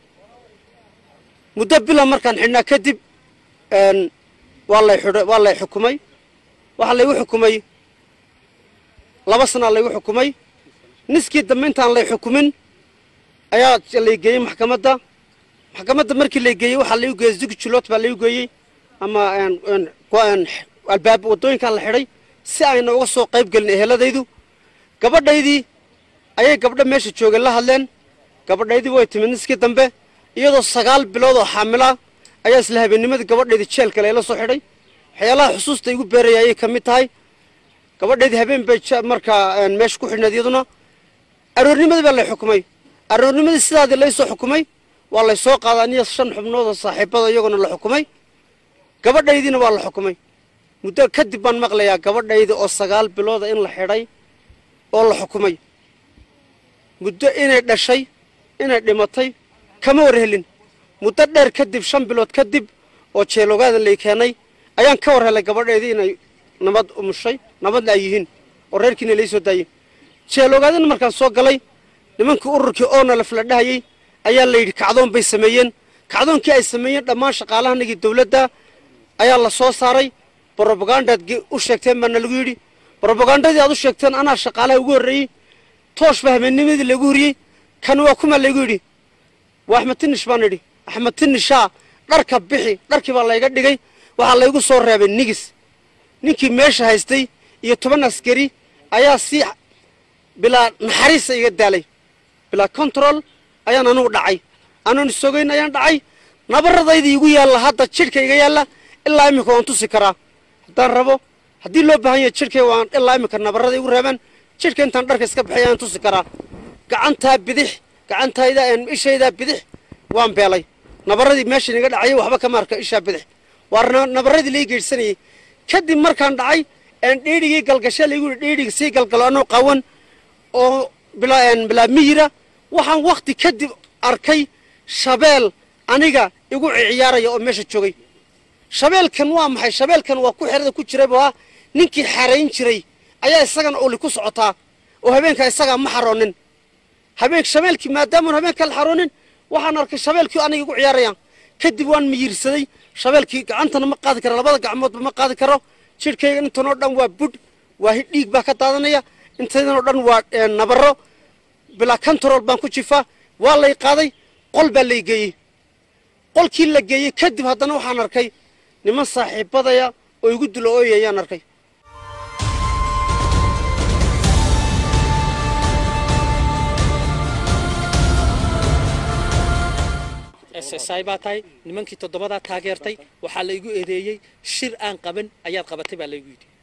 muddo bila markaan xidhnaa kadib waa lay xidh waa lay xukumay waxaa laygu xukumay laba sanaa laygu xukumay niskii dambe intaan lay xukumin ayaa lay geeyey maxkamadda maxkamadda markii lay geeyey waxaa laygu geeyey zugjuloot baa laygu geeyey ama albaab waddooyinkaan la xidhay si ayna uga soo qayb gelin eheladaydu gabadhaydii ayay gabdho meesha joogeen la hadleen gabadhaydii way timid niskii dambe iyadoo sagaal bilood oo xaamila ayaa isla habeennimadii gabadhaydii jeelkale la soo xidhay waxyaalaha xusuusta igu beeraya ayay ka mid tahay gabadheedii habeen bay ja- markaa een, meesha ku xidhnayd iyaduna aroornimadii baa lay xukumay aroornimadii sidaadii laysoo xukumay waa lay soo qaadaa aniya shan xubnood oo saaxiibada iyaguna la xukumay gabadhaydiina waa la xukumay muddo kadib baan maqlayaa gabadhaydi oo sagaal bilooda in la xidhay oo la xukumay muddo inay dhashay inay dhimatay kama war helin muddo dheer kadib shan bilood kadib oo jeeloogaada lay keenay ayaan ka war helay gabadheedii inay nabad umushay nabadna ay yihiin oo reerkiina lay soo daayey jeeloogaadina markaan soo galay nimankii ururkii oona lafla dhahayey ayaa la yidhi kacdoon bay sameeyeen kacdoonkii ay sameeyeen dhammaan shaqaalahanagii dowladda ayaa la soo saaray brobagandaad ge- u sheegteen baana lagu yidhi brobagandadii aad u sheegteen anaa shaqaalaha ugu horreeyey toosh baa habeenimadii lagu horiyey kan waa kuma laygu yidhi waa axmed tinish baan idhi axmed tinishaa dharka bixi dharkii baa layga dhigay waxaa laygu soo reebay nigis ninkii meesha haystay iyo toban askari ayaa si bilaa naxariisa iga daalay bilaa control ayaan anugu dhacay anoon isogeyn ayaan dhacay nabaradayda igu yaalla hadda jidhka iga yaalla ilaa iminka waan tusi karaa haddaan rabo haddii loo baahan yahay jidhkay waan ilaa iminka nabarada igu reebaan jidhka intaan dharka iska bixay ayaan tusi karaa gacantaa bidix gacantayda een, ishaydaa bidix waan beelay nabaradii meeshan iga dhacayay waxba kama arka ishaa bidix waa na- nabaradii lai geedhsanayey kadib markaan dhacay een dhiidhigii galgashe laygu yidhi dhiidhigi sii galgalo anoo qawan oo bilaa een, bilaa miyira waxaan wakti kadib arkay shabeel aniga igu ciyaaraya oo meesha joogay shabeelkan waa maxay shabeelkan waa ku xerada ku jiray baa ninkii xarayn jiray ayaa isagana oli ku socotaa oo habeenka isagaa ma xaroonin habeen shabeelkii maadaamaan habeenka la xaroonin waxaan arkay shabeelkii aniga igu ciyaarayaan kadib waan miyirsaday shabeelkii gacantana ma qaadi karo labada gacmoodba ma qaadi karo jidhkayga intanoo dhan waa budh waa hi- dhiig baa ka daadanaya intaydanoo dhan waa eh, nabaro bilaa control baan ku jifaa waa lay qaaday qol baa lay geeyey qolkii la geeyey kadib haddana waxaan arkay niman saaxiibadaya oo igu dula ooyayaan arkay SSI baa tahay nimankii toddobadaa taageertay waxaa la igu eedeeyey shir aan qaban ayaad qabatay baa laygu yidhi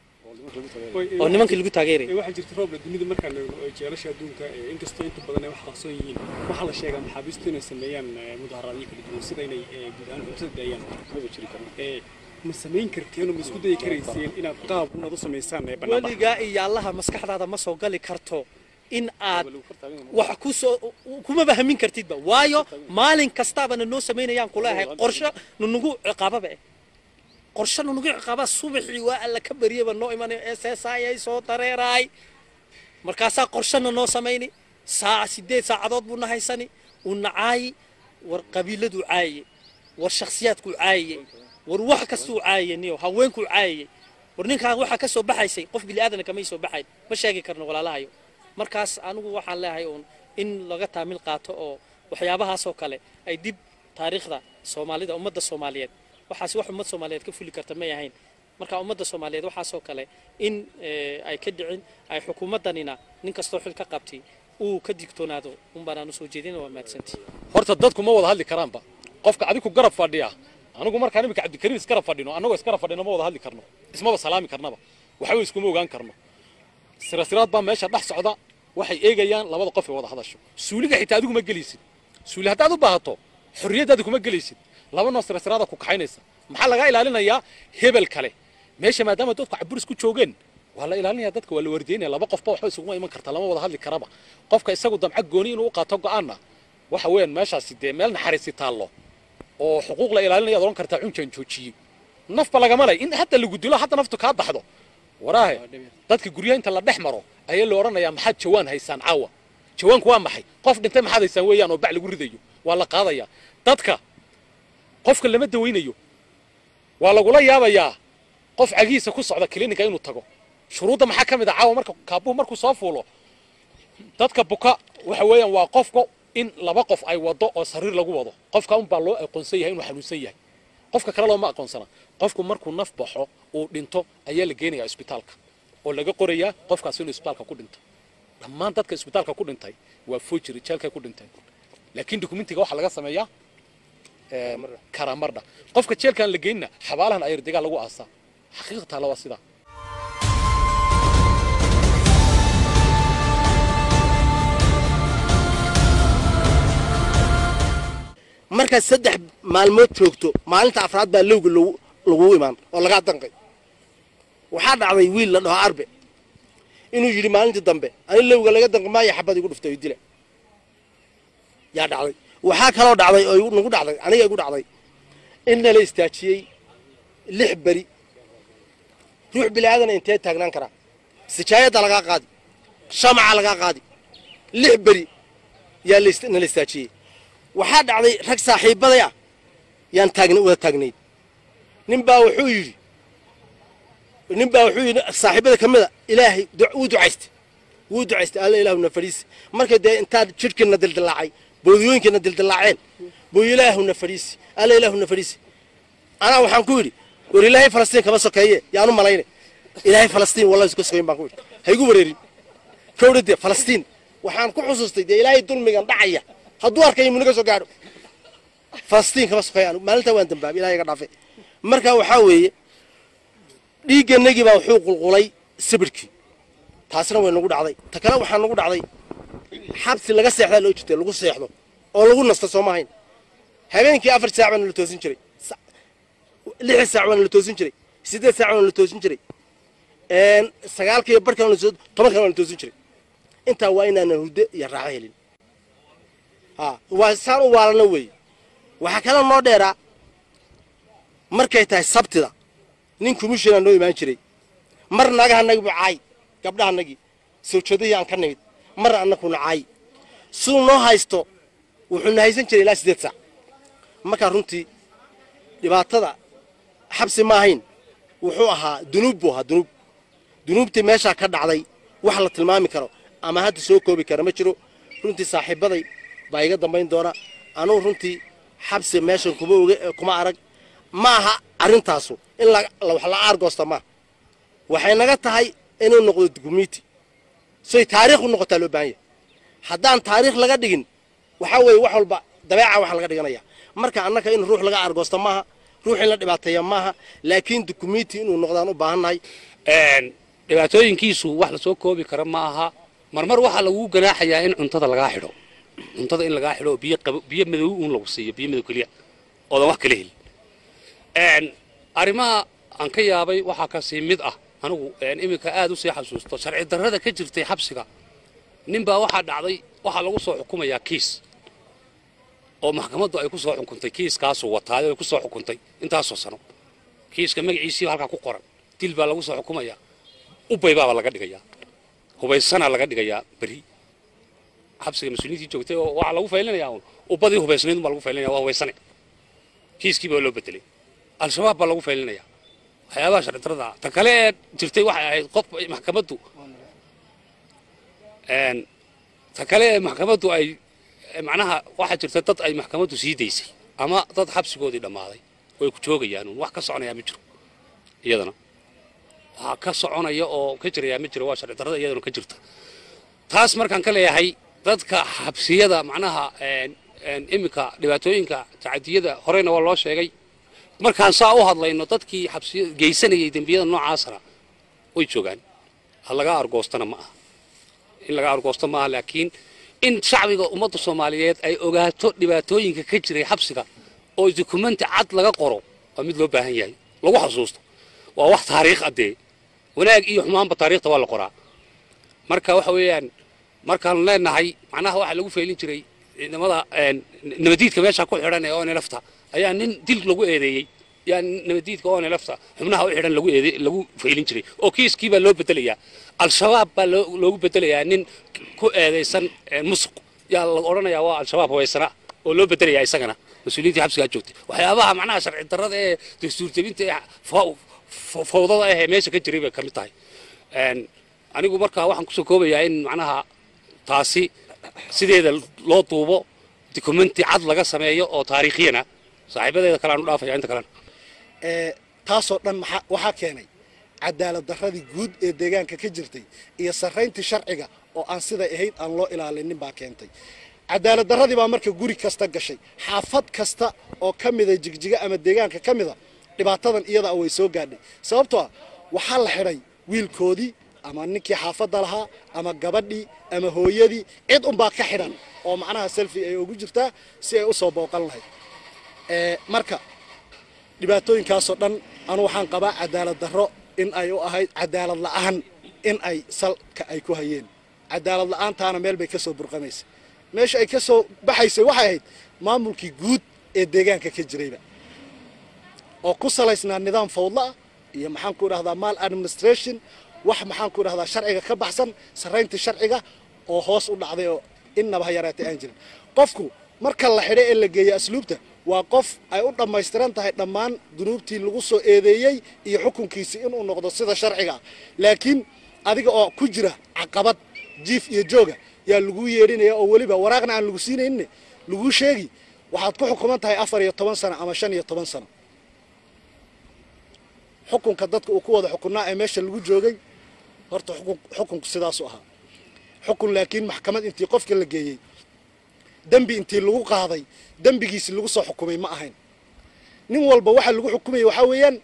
oo nimankii lagu taageerayay waxaa jirta roobla dunida markaan eegno ee jeelasha adduunka ee inkastoo inta badan ay wax qarsoon yihiin waxaa la sheegaa maxaabiistu inay sameeyaan eh, mudaharaadyo kala duwan sida inay eh, guud ahaan cuntada daayaan maba jiri karo Eh, ma samayn karteen oo ma isku dayi karayseen inaad qaab unaad u samaysaan ee banaanbax weligaa iyo allaha maskaxdaada ma soo gali karto in aad wax ku soo kumaba hamin kartidba waayo maalin kastaabana noo samaynayaan kuleeyahay qorshe nunugu ciqaababa eh qorshe nunugu ciqaaba subaxii waa alla ka baryaba noo imanayo SSI ay soo dareeraay markaasaa qorshana noo samayni saaca sideed saacadood buu na haysani uu nacaayi war qabiiladuu caaye war shakhsiyaadkuu caaye war wax kastuu caaye niyo haweenkuu caaye war ninkaan waxaa ka soo baxaysay qof bini'aadana kamay soo baxayn ma sheegi karno walaalahayo markaas anigu waxaan leeyahay uun in laga taamil qaato oo waxyaabahaasoo kale ay dib taariikhda soomaalida ummadda soomaaliyeed waxaas wax ummad soomaaliyeed ka fuli karta may ahayn marka ummadda soomaaliyeed waxaasoo kale in eh, ay ka dhicin ay xukuumaddanina nin kastoo xil ka qabtay uu ka digtoonaado unbaan aan usoo jeedina waa mahadsantii horta dadku ma wada hadli karaanba qofka adigu garab fadhiya anigu markaan imika cabdikariim isgarab fadhino annagoo isgarab fadhino ma wada hadli karno ismaba salaami karnaba waxba iskuma ogaan karno sirasiraad baa meesha dhex socda waxay eegayaan labada qof ee wada hadasho suuliga xitaa adigu ma gelaysid suuli haddaad u baahato xorriyaddaada kuma gelaysid laba noo sirasiraada ku kaxaynaysa maxaa lagaa ilaalinayaa hebel kale meesha maadaama dadku caburis ku joogeen waa la ilaalinaya dadka waa la wardeynaya laba qofba waxba isuguma iman karta lama wada hadli karaba qofka isagu damca gooni inuu u qaato go'aanna waxa weeyaan meeshaasi dee meel naxariisi taallo oo xuquuq la ilaalinaya ad odhan kartaa cunjaan joojiyey nafba lagama lay in hadda lagu dilo hadda naftu kaa baxdo waraahe dadka guryaha inta la dhex maro ayaa la odhanayaa maxaad jawaan haysaan caawa jawaanku waa maxay qof dhintay maxaad haysaan weeyaan oo bac lagu ridayo waa la qaadayaa dadka qofka lama dawaynayo waa lagula yaabayaa qof cagihiisa ku socda klinika inuu tago shuruudda maxaa ka mid ah caawa marka kaabuhu markuu soo fuulo dadka buka waxa weeyaan waa qofka in laba qof ay wado oo sariir lagu wado qofka unbaa loo aqoonsan yahay inuu xanuunsan yahay qofka kale looma aqoonsana qofku markuu naf baxo uu dhinto ayaa la geenayaa isbitaalka oo laga qorayaa qofkaas inuu isbitaalka ku dhinto dhammaan dadka isbitaalka ku dhintay waa fojiri jeelkay ku dhinteen laakiin dokumentiga waxaa laga sameeyaa karamardha qofka jeelkaan la geynina xabaalahan ayardegaa lagu aasaa xaqiiqataala waa sidaa markaad saddex maalmood joogto maalinta afraad baa lowga lagu- lagugu imaan oo lagaa danqay waxaa dhacday wiil la dhaho arbe inuu yidhi maalintii dambe ani lowga laga danqi maayo xabad igu dhuftay oo dila yaa dhacday waxaa kaloo dhacday oo igu- nagu dhacday aniga igu dhacday in nala istaajiyey lix beri ruux bilaadan intee taagnaan karaa sijaayadda lagaa qaadi shamaca lagaa qaadi lix beri yaa la ist- nala istaajiyey waxaa dhacday rag saaxiibaday ah yaan taagna wada taagnayd nin baa wuxuu yidhi nin baa wuxuu yidhi saaxiibada ka mida ilaahay du- wuu ducaystay wuu ducaystay alla ilaahuna fadhiisi marka dee intaad jidhkana dildilaacay boodiyooyinkana dildilaaceen buu ilaahuna fadhiisi alla ilaahuna fadhiisi anaa waxaan ku yidhi war ilaahay falastiin kama sokeeye yaanu malayne ilaahay falastiin wallahi iska sokeyn baan ku yidhi ha igu wareerin kowdha dee falastiin waxaan ku xusuustay dee ilaahay dulmigan dhacaya hadduu arkayo muniga soo gaadho falastiin kama sokeeye anu maalintaa waan dambaabay ilahay iga dhaafe marka waxaa weeye dhiigganagii baa wuxuu qulqulay sibirhkii taasna way nagu dhacday ta kale waxaa nagu dhacday xabsi laga seexdaa loo jirtay lagu seexdo oo lagu nasto soo maahayn habeenkii afar saac baana la toosin jiray Sa- lix saac baana la toosin jiray siddeed saac baana la toosin jiray een, sagaalkiiyo barhkan la soo- tobankan baana la toosin jiray intaa waa inaanan hurdo iyo raaxo helin ha waa saan u waalana weeye waxaa kale noo dheeraa markay tahay sabtida nin commissionaa noo imaan jiray mar nagahanagi bu caay gabdhahanagii sawjadihii aan ka nimid mar annakuna caay siduu noo haysto wuxuuna haysan jiray ilaa siddeed saac markaa runtii dhibaatada xabsi ma ahayn wuxuu ahaa dunuub buu ahaa dunuub dunuubtii meeshaa ka dhacday wax la tilmaami karo ama hadda soo koobi kara ma jiro runtii saaxiibaday baa iga dambayn doona anugu runtii xabsi meeshan kuma oge kuma arag ma aha arrintaasu in la la- wax la aargoosta maaha waxay naga tahay inuu noqdo dukumiti soy taariikh u noqotaa loo baahan yahay haddaan taariikh laga dhigin waxaa weeye wax walba dabeeca wax laga dhiganaya marka annaka in ruux laga aargoosta maaha ruux in la dhibaateeya maaha laakiin dukumiti inuu noqdaan u baahannahay Een, dhibaatooyinkiisu wax lasoo koobi kara ma aha marmar waxaa lagu ganaaxayaa in cuntada lagaa xidho cuntada in lagaa xidho oo biyo qabo biyo madow uun lagu siiyo biyo madow keliya oodan wax kala helin Een, arrimaha aan ka yaabay waxaa kasii mid ah anigu een, iminka aad u sii xasuusto sharci darrada ka jirtay xabsiga ninbaa waxaa dhacday waxaa lagu soo xukumayaa kiis oo maxkamaddu ay ku soo xukuntay kiiskaasuu wataayo ay ku soo xukuntay intaasoo sano kiiska magaciisii halkaa ku qoran dil baa lagu soo xukumayaa ubay baaba laga dhigayaa hubaysanaa laga dhigayaa beri xabsiga mas-uuliyiintii joogtay oo waxaa lagu faylinayaa uun ubadii hubaysnayd baa lagu faylinaya waa hubaysane kiiskii baa loo bedelay al-shabaab baa lagu faylinayaa waxyaabaha sharci darrada ah ta kale ee jirtay waxay ahayd qof maxkamaddu een, ta kale ee maxkamaddu ay macnaha waxaa jirta dad ay maxkamaddu sii daysay ama dad xabsigoodii dhammaaday way ku joogayaan uun wax ka soconayaa ma jiro iyadana waxaa ka soconaya oo ka jirayaa ma jiro waa sharci darrada iyadana ka jirta taas markaan ka leeyahay dadka xabsiyada macnaha een, een, iminka dhibaatooyinka tacadiyada horeyna waa loo sheegay markaan saa u hadlayno dadkii xabsiyada geysanayay dembiyada noocaasana way joogaan ha laga argoostana ma aha in laga argoosto maaha laakiin in shacbiga ummadda soomaaliyeed ay ogaato dhibaatooyinka ka jiray xabsiga oo dukumenti cad laga qoro waa mid loo baahan yahay lagu xasuusto waa wax taariikh adee wanaag iyo xumaanba taariikhda waa la qoraa marka waxa weeyaan markaan leenahay macnaha waxaa lagu feelin jiray ciidamada een, nabadiidka meesha ku xidhan ee onelafta ayaa nin dil lagu eedeeyey yaa nabadiidka onelafta xubnaha u xidhan lagu eede lagu feelin jiray oo kiiskii baa loo bedelayaa al-shabaab baa loo- loogu bedelayaa nin ku eedaysan ee, musuq yaa la odhanayaa waa al-shabaab hawaysana oo loo bedelayaa isagana mas-uuliyiintii xabsigaa joogtay waxyaabaha macnaha sharci darrada ee dastuur jebinta ee fa- fa- fawdada ah ee meesha ka jiray bay ka mid tahay Een, anigu markaa waxaan kusoo koobayaa in macnaha taasi sideeda loo duubo dukumenti cad laga sameeyo oo taariikhiyana saaxiibadeeda kale aan u dhaafaya inta kalena ee taasoo dhan maxaa- waxaa keenay cadaalad darradii guud ee deegaanka ka jirtay iyo sarrayntii sharciga oo aan siday ahayd aan loo ilaalinin baa keentay cadaalad darradii baa marka guri kasta gashay xaafad kasta oo ka mida jigjiga ama deegaanka ka mida dhibaatadan iyada way soo gaadhay sababtoo ah waxaa la xidhay wiilkoodii ama ninkii xaafadda lahaa ama gabadhii ama hooyadii cid unbaa ka xidhan oo macnaha selfi ay ugu jirtaa si ay u soo booqan lahayd ee marka dhibaatooyinkaasoo dhan anu waxaan qabaa cadaalad darro in ay u ahayd cadaalad la'aan in ay salka ay ku hayeen cadaalad la'aantaana meel bay ka soo burqamaysay meesha ay ka soo baxaysay waxay ahayd maamulkii guud ee deegaanka ka jirayba oo ku salaysnaa nidaam fawdla ah iyo maxaan ku idhahdaa mal administration wax maxaan ku idhahdaa sharciga ka baxsan sarrayntii sharciga oo hoos u dhacday oo innaba ha yaraatay aan jirin qofku marka la xidhay ee la geeya asluubta waa qof ay u dhammaystiran tahay dhammaan dunuubtii lagu soo eedeeyey iyo xukunkiisii inuu noqdo sida sharciga ah laakiin adiga oo ku jira caqabad jiif iyo jooga yaa laguu yeedhinaya oo weliba waraaqna aan lagu siinaynin laguu sheegi waxaad ku xukuman tahay afar iyo toban sano ama shan iyo toban sano xukunka dadka uu ku wada xukunnaa ee meesha lagu joogay horta xukun xukunku sidaasu ahaa xukun laakiin maxkamad intii qofka la geeyey dembi intii lagu qaaday dembigiisi lagu soo xukumay ma ahayn nin walba waxa lagu xukumaya waxaa weeyaan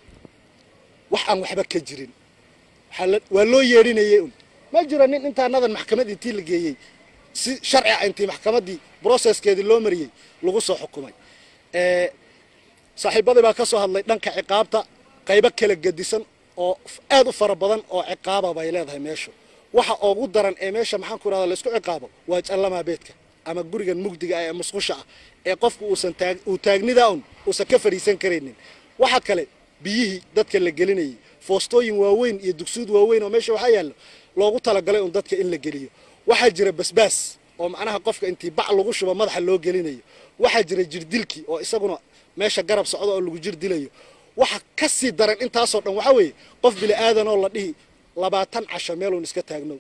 wax aan waxba ka jirin waxaa la- waa loo yeedhinayay un ma jiro nin intaanadan maxkamad intii la geeyey si sharci ah intii maxkamaddii brocesskeedii loo mariyey lagu soo xukumay ee saaxiibadii baa ka soo hadlay dhanka ciqaabta qaybo kala gedisan oo f- aad u fara badan oo ciqaaba bay leedahay meeshu waxa ugu daran ee meesha maxaan ku rahda laysku ciqaabo waa jallamaa beedka ama gurigan mugdiga ah ee musqusha ah ee qofku uusan taag uu taagnida un uusan ka fadhiisan karaynin waxa kale biyihii dadka la gelinayay foostooyin waaweyn iyo dugsuud waaweyn oo meesha waxaa yaallo loogu talagalay un dadka in la geliyo waxaa jira basbaas oo macnaha qofka intii bac lagu shubo madaxa loo gelinayo waxaa jira jirdilkii oo isaguna meesha garab socda oo lagu jir dilayo waxa ka sii daran intaasoo dhan waxaa weeye qof bili aadan oo la dhihi labaatan casho meeluun iska taagnow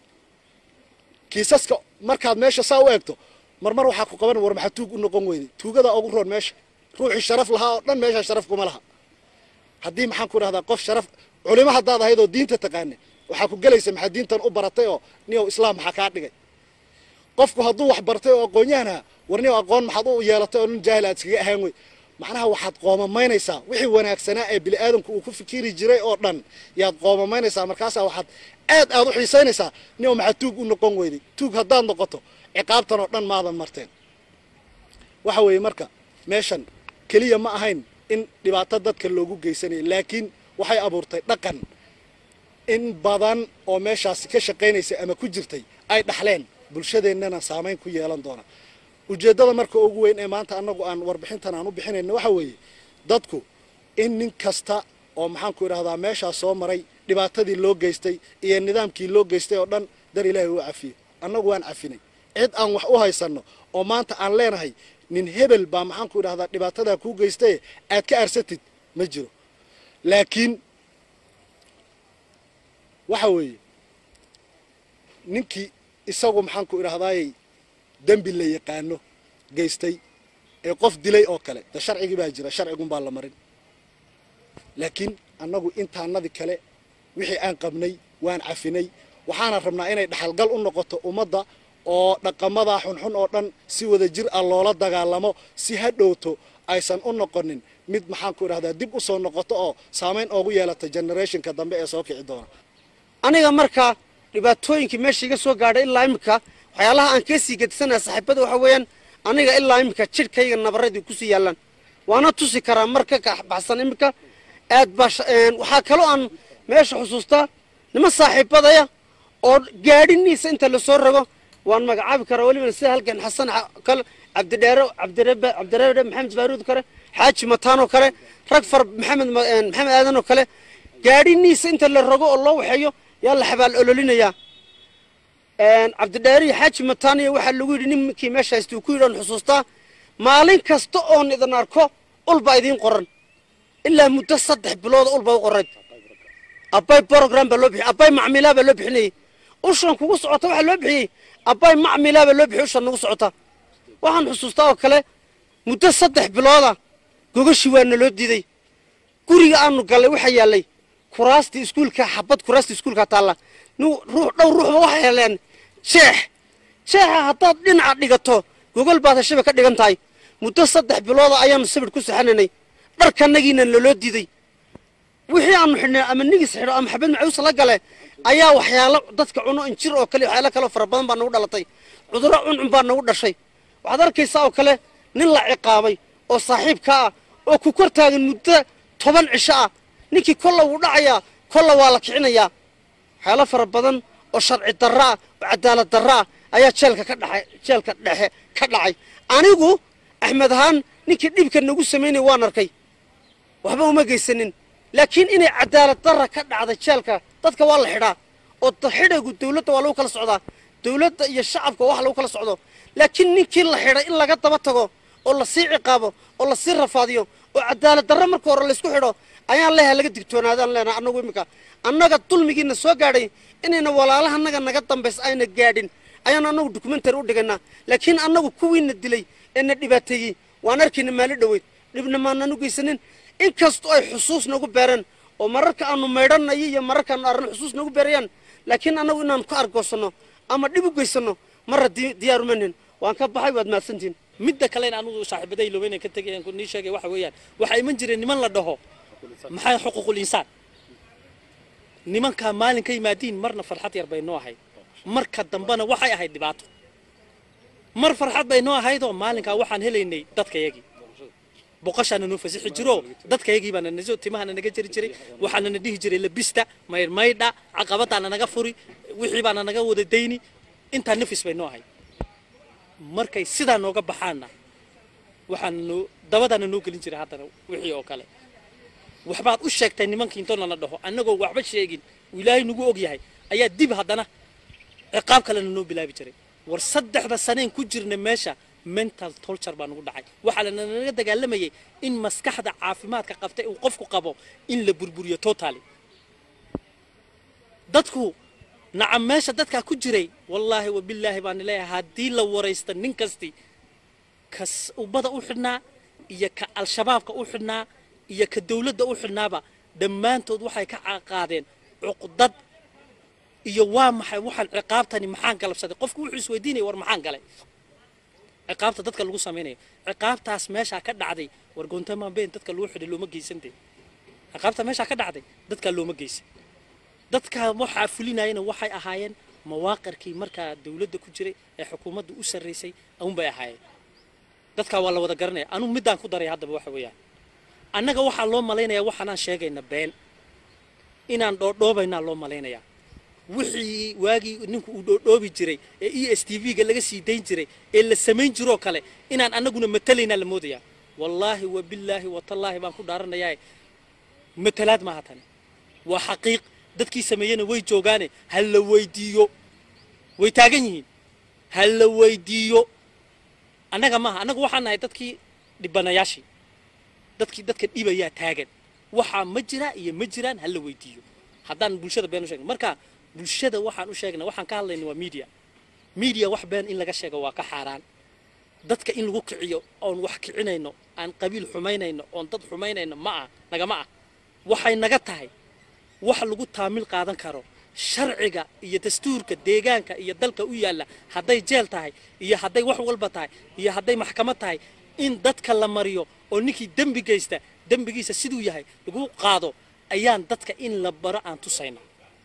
kiisaska markaad meesha saa u eegto marmar waxaa ku qaban war maxaa tuug u noqon weyday tuugadaa ugu roon meesha ruuxii sharaf lahaa oo dhan meesha sharaf kuma laha haddii maxaan ku dhahdaa qof sharaf culimo haddaad ahayd oo diinta taqaana waxaa ku gelaysa maxaa diintan u baratay oo niyow islaam maxaa kaa dhigay qofku hadduu wax bartay oo aqoon-yahanha war niyow aqoon maxaad u yeelatay oo nin jaahil aad iskaga ahaan wey macnaha waxaad qoomamaynaysaa wixii wanaagsanaa ee bini aadamku uu ku fikiri jiray oo dhan yaad qoomamaynaysaa markaasaa waxaad aad aad u xiisaynaysaa niyow maxaa tuug u noqon weyday tuug haddaad noqoto ciqaabtan oo dhan maadan marteen waxa weeye marka meeshan keliya ma ahayn in dhibaato dadka loogu geysanaya laakiin waxay abuurtay dhaqan in badan oo meeshaasi ka shaqaynaysay ama ku jirtay ay dhaxleen bulshadeennana saamayn ku yeelan doona ujeeddada marka ugu weyn ee maanta annagu aan warbixintan aan u bixinayna waxa weeye dadku in nin kasta oo maxaan ku idhahdaa meeshaas soo maray dhibaatadii loo geystay iyo nidaamkii loo geystay oo dhan dar ilaahay uu cafiyo annagu waan cafinay cid aan wax u haysanno oo maanta aan leenahay nin hebel baa maxaan ku idhahdaa dhibaatadaa kuu geystaye aad ka arsatid ma jiro laakiin waxa weeye ninkii isagu maxaan ku idhahdaayey dembi la yaqaano geystay ee qof dilay oo kale de sharcigii baa jira sharcigunbaa la marin laakiin annagu intaanadii kale wixii aan qabnay waan cafinay waxaana rabnaa inay dhaxalgal u noqoto ummadda oo dhaqamadaa xunxun oo dhan si wada jir ah loola dagaalamo si ha dhowto aysan u noqonin mid maxaan ku idhahdaa dib u soo noqoto oo saamayn oogu yeelata generationka dambe ee soo kici doona aniga markaa dhibaatooyinkii meesha iga soo gaadhay ilaa imika waxyaalaha aan kasii gedisanaya saaxiibada waxa weeyaan aniga ilaa imika jidhkayga nabaradii kusii yaallaan waana tusi karaa mar ka baxsan imika aad baa waxaa kaloo aan meesha xusuustaa niman saaxiibadaya oo gaadhiniisa inta lasoo rago waan magacaabi karaa weliba sida halkan xasan kale cabdidheere cabdirebe cabdireebe maxamed baaruud kale xaaji mataanoo kale rag far maxamed maxamed aadan oo kale gaadhiniisa inta la rogo oo loo waxeeyo yaa la xabaal ololinayaa cabdidheere iyo xaaji mataaniya waxaa lagu yidhi ninkii meesha haysta uu ku yidhi oon xusuustaa maalin kasta oon idin arko ulbaa idiin qoran ilaa muddo saddex bilooda ulbaa u qorayd abbay brogram baa loo bixiyey abbay macmilaa baa loo bixinayey ushan kugu socota waxaa loo bixiyey abbay macmilaa baa loo bixiyey ushan nagu socota waxaan xusuustaa oo kale muddo saddex bilooda gogashii waa naloo diiday guriga aanu gallay waxaa yaallay kuraastii iskuulka xabad kuraastii iskuulka taalla ruux dhowr ruuxba waxay heleen jeex jeexa haddaad dhinaca dhigato gogol baad heshaba ka dhigan tahay muddo saddex bilooda ayaanu sabir ku saxananay dharkanagiina naloo diiday wixii aanu xidhnay ama nigis xidho ama xabad macuus la gale ayaa waxyaalo dadka cuno injir oo kale waxyaalo kaleo fara badan baa nagu dhalatay cudurro cuncun baa nagu dhashay waxaad arkaysaa oo kale nin la ciqaabay oo saaxiibka ah oo ku kor taagan muddo toban cisho ah ninkii kolla wuu dhacayaa kolla waa la kicinayaa waxyaalo fara badan oo sharci darro ah oo cadaalad darro ah ayaa jeelka ka dhacay jeelka dhexe ka dhacay anigu axmed ahaan ninkii dhibka nagu samaynaya waan arkay waxba uma geysanin laakiin inay cadaalad darra ka dhacday jeelka dadka waa la xidhaa oo xidhaygu dawladda waa lagu kala socdaa dawladda iyo shacabka wax lagu kala socdo laakiin ninkii la xidhay in laga daba tago oo lasii ciqaabo oo lasii rafaadiyo oo cadaalad darro marka hore laysku xidho ayaan leeyahay laga digtoonaadaan leenahay annagu iminka annaga dulmigiina soo gaadhay inayna walaalaha annaga naga dambays ayna gaadhin ayaan annagu dokumentary u dhigaynaa laakiin annagu kuwiina dilay ee na dhibaateeyey waan arkayna maali dhoweyd dhibna maanaan u geysanin inkastoo ay xusuus nagu beereen oo mararka aanu maydhanayo iyo mararka aanu arrin xusuus nagu beerayaan laakiin annagu inaanu ka argoosanno ama dhib u geysanno marra diyaar umanin waan ka baxay waad mahadsantihin midda kalena anugu saaxiibaday loobeyn ka tegay aan nii sheegay waxa weeyaan waxaa iman jireen niman la dhaho maxay xuquuqul insaan nimankaa maalin ka yimaadiin marna farxad yar bay noo ahayd marka dambena waxay ahayd dhibaato mar farxad bay noo ahaydoo maalinkaa waxaan helaynay dadkayagii boqoshaana noo fasixi jiro dadkayagii baana naso timahana naga jari jiray waxaana na dhihi jiray labista maydhmaydha caqabadaana naga furi wixii baana naga wada dayni intaa nafis bay noo ahayd markay sidaa nooga baxaanna waxaana noo dabadaana noo gelin jiray haddana wixii oo kale waxbaad u sheegtay nimankii intoo nala dhaho annagoo waxba sheegin uu ilaahay nagu og yahay ayaa dib haddana ciqaab kalena noo bilaabi jiray war saddexda saneen ku jirna meesha mental torture baa nagu dhacay waxaa lananaga dagaalamayay in maskaxda caafimaadka qabtay uu qofku qabo in la burburiyo totally dadku nacam meesha dadkaa ku jiray wallaahi wabilaahi baan leeyahay haddii la waraysta nin kasti ka ubbada u xidhnaa iyo ka al-shabaabka u xidhnaa iyo ka dawladda u xidhnaaba dhammaantood waxay ka qaadeen cuqdad iyo waa maxay waxaan ciqaabtani maxaan galabsaday qofku wuxuu isweydiinaya war maxaan galay ciqaabta dadka lagu samaynayo ciqaabtaas meeshaa ka dhacday war goontamaan been dadka lagu xidhay looma geysantee ciqaabta meeshaa ka dhacday dadkaa looma geysan dadkaa waxaa fulinayana waxay ahaayeen mawaaqirkii markaa dawladda ku jiray ee xukuumadda u sarraysay unbay ahaayeen dadkaa waa la wada garanaya anugu middaan ku daray haddaba waxa weeyaan annaga waxaa loo malaynayaa waxaanaan sheegayna been inaan dhoodhoobaynaa loo malaynayaa wixii waagii ninku uu dhoodhoobi jiray ee e s t v-ga laga sii dayn jiray ee la samayn jiroo kale inaan annaguna matalaynaa la moodayaa wallaahi wa billaahi watallaahi baan ku dhaaranayaa matalaad maaha tani waa xaqiiq dadkii sameeyena way joogaane ha la weydiiyo way taagan yihiin ha la weydiiyo annaga maaha annagu waxaan nahay dadkii dhibanayaashii dadkii dadka dhibayaa taagan waxaa ma jiraa iyo ma jiraan ha la weydiiyo haddaan bulshada been u sheegna marka bulshada waxaan u sheegnay waxaan ka hadlayna waa media media wax been in laga sheego waa ka xaaraan dadka in lagu kiciyo oon wax kicinayno aan qabiil xumaynayno oon dad xumaynayno ma ah nagama ah waxay naga tahay wax lagu taamil qaadan karo sharciga iyo dastuurka deegaanka iyo dalka u yaalla hadday jeel tahay iyo hadday wax walba tahay iyo hadday maxkamad tahay in dadka la mariyo oo ninkii dembi geysta dembigiisa siduu yahay lagu qaado ayaan dadka in la baro aan tusayna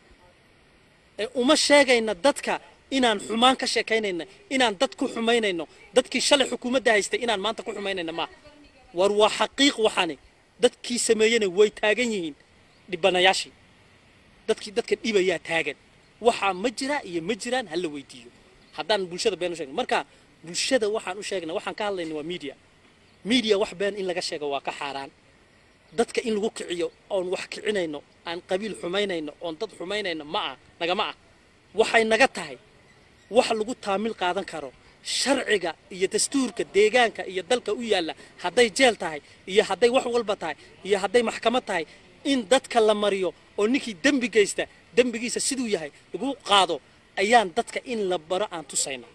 ee uma sheegayna dadka inaan xumaan ka sheekaynayna inaan dad ku xumaynayno dadkii shalay xukuumadda haystay inaan maanta ku xumaynayna maaha war waa xaqiiq waxaani dadkii sameeyena way taagan yihiin dhibanayaashii dadkii dadka dhibayaa taagan waxaa ma jiraa iyo ma jiraan ha la weydiiyo haddaan bulshada been u sheegna marka bulshada waxaan u sheegna waxaan ka hadlayna waa media media wax been in laga sheego waa ka xaaraan dadka in lagu kiciyo oon wax kicinayno aan qabiil xumaynayno oon dad xumaynayno ma ah nagama ah waxay naga tahay wax lagu taamil qaadan karo sharciga iyo dastuurka deegaanka iyo dalka u yaalla hadday jeel tahay iyo hadday wax walba tahay iyo hadday maxkamad tahay in dadka la mariyo oo ninkii dembi geysta dembigiisa siduu yahay lagu qaado ayaan dadka in la baro aan tusayna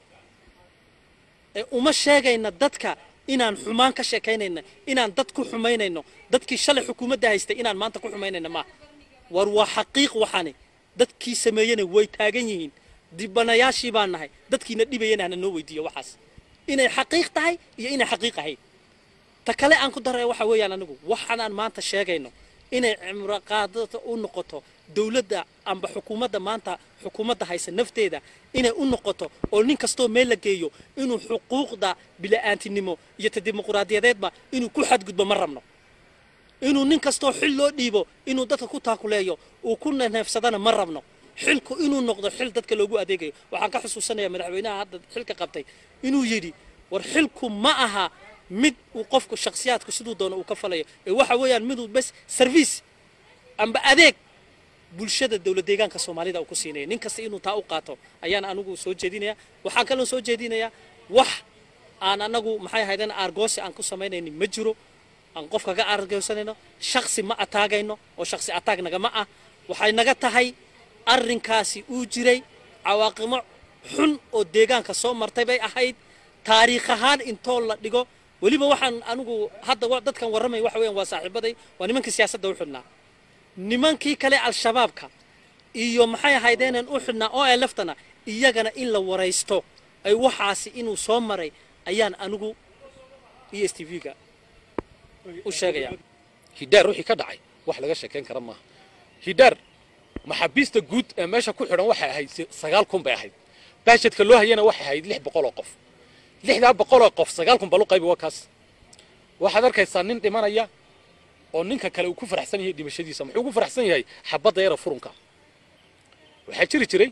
ee uma sheegayna dadka inaan xumaan ka sheekaynayna inaan dad ku xumaynayno dadkii shalay xukuumadda haystay inaan maanta ku xumaynayna maaha war waa xaqiiq waxaani dadkii sameeyena way taagan yihiin dibanayaashii baan nahay dadkiina dhibayana hana noo weydiiyo waxaas inay xaqiiq tahay iyo inay xaqiiq ahayd ta kale aan ku daray waxa weeyaan anigu waxaanaan maanta sheegayno inay cimro qaadata u noqoto dowladda amba xukuumadda maanta xukuumadda haysa nafteeda inay u noqoto oo nin kastoo meel la geeyo inuu xuquuqda bila'aantinimo iyo ta dimuquraadiyadeedba inuu ku xadgudbo ma rabno inuu nin kastoo xil loo dhiibo inuu dadka ku taakuleeyo uu ku neefsadana ma rabno xilku inuu noqdo xil dadka loogu adeegayo waxaan ka xusuusanayaa madaxweynaha hadda xilka qabtay inuu yidhi war xilku ma aha mid uu qofku shakhsiyaadku siduu doono uu ka falayo ee waxa weeyaan miduu bes service amba adeeg bulshada dowlad deegaanka soomaalida uu ku siinaya nin kasta inuu taa u qaato ayaan anigu soo jeedinayaa waxaan kaloo soo jeedinayaa wax aan anagu maxay ahaydeen aargoosi aan ku samaynaynin ma jiro aan qof kaga aargoosanayno shaksi ma ataagayno oo shaksi ataag nagama ah waxay naga tahay arrinkaasi uu jiray cawaaqimo xun oo deegaanka soo martay bay ahayd taariikh ahaan intoo la dhigo weliba waxaan anigu hadda wa- dadkan warramay waxa weeyaan waa saaxiibaday waa nimankii siyaasadda u xidhnaa nimankii kale al-shabaabka iyo maxay ahaydeenan u xidhnaa oo ee laftana iyagana in la waraysto ay waxaasi inuu soo maray ayaan anigu e s t v-ga u sheegayaa hidhaar wixii ka dhacay wax laga sheekayn kara maaha hidhaar maxaabiista guud ee meesha ku xidhan waxay ahayd si- sagaal kun bay ahayd baashadka loo hayana waxay ahayd lix boqol oo qof lixdaa boqol oo qof sagaal kun balu qaybi waa kaas waxaad arkaysaa nin dhimanaya oo ninka kale uu ku faraxsan yahay dhimashadiisa muxuu ku faraxsan yahay xabadda yara furunka waxaa jiri jiray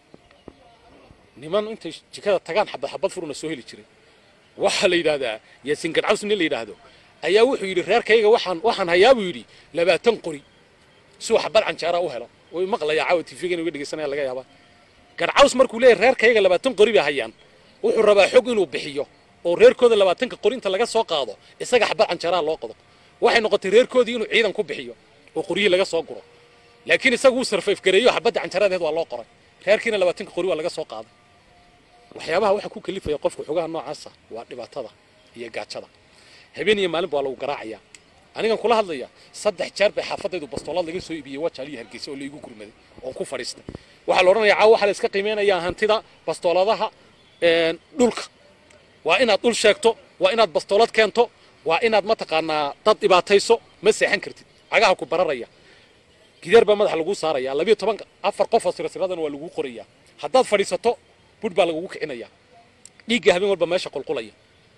niman intay jikada tagaan xabad xabad furuna soo heli jiray waxaa la yidhaahdaa yaasin gadcaws nin la yidhaahdo ayaa wuxuu yidhi reerkayga waxaan waxaan hayaa buu yidhi labaatan qori si uu xabad canjeera u helo way maqlayaa caawa tifigan uga dhegeysanaya laga yaabaa gadcaws markuu leeyahay reerkayga labaatan qori bay hayaan wuxuu rabaa xog inuu bixiyo oo reerkooda labaatanka qori inta laga soo qaado isaga xabad canjeeraa loo qodo waxay noqotay reerkoodii inuu ciidan ku bixiyo oo qoryihii laga soo guro laakiin isagu uu sarfayf gareeyo xabadda canjeeradeed waa loo qoray reerkiina labaatanka qori waa laga soo qaaday waxyaabaha waxa ku kalifaya qofka xogaha noocaasa waa dhibaatada iyo gaajada habeen iyo maalinba waa lagu garaacayaa anigan kula hadlaya saddex jeer bay xaafadaydu bastoolad laga soo iibiyey wajaal iyo hargeysa oo la igu gurmaday oo ku fadhiistay waxaa la odhanayaa caawa waxaa la iska qiimeynayaa hantida bastooladaha een, dhulka waa inaad dhul sheegto waa inaad bastoolad keento waa inaad mataqaanaa dad dhibaatayso ma seexan kartid cagaha ku bararaya gidaar baa madaxa laguu saaraya labiyo toban afar qof oo sirasiradana waa laguu qorayaa haddaad fadhiisato budh baa lagugu kicinaya dhiigga habeen walba meesha qulqulaya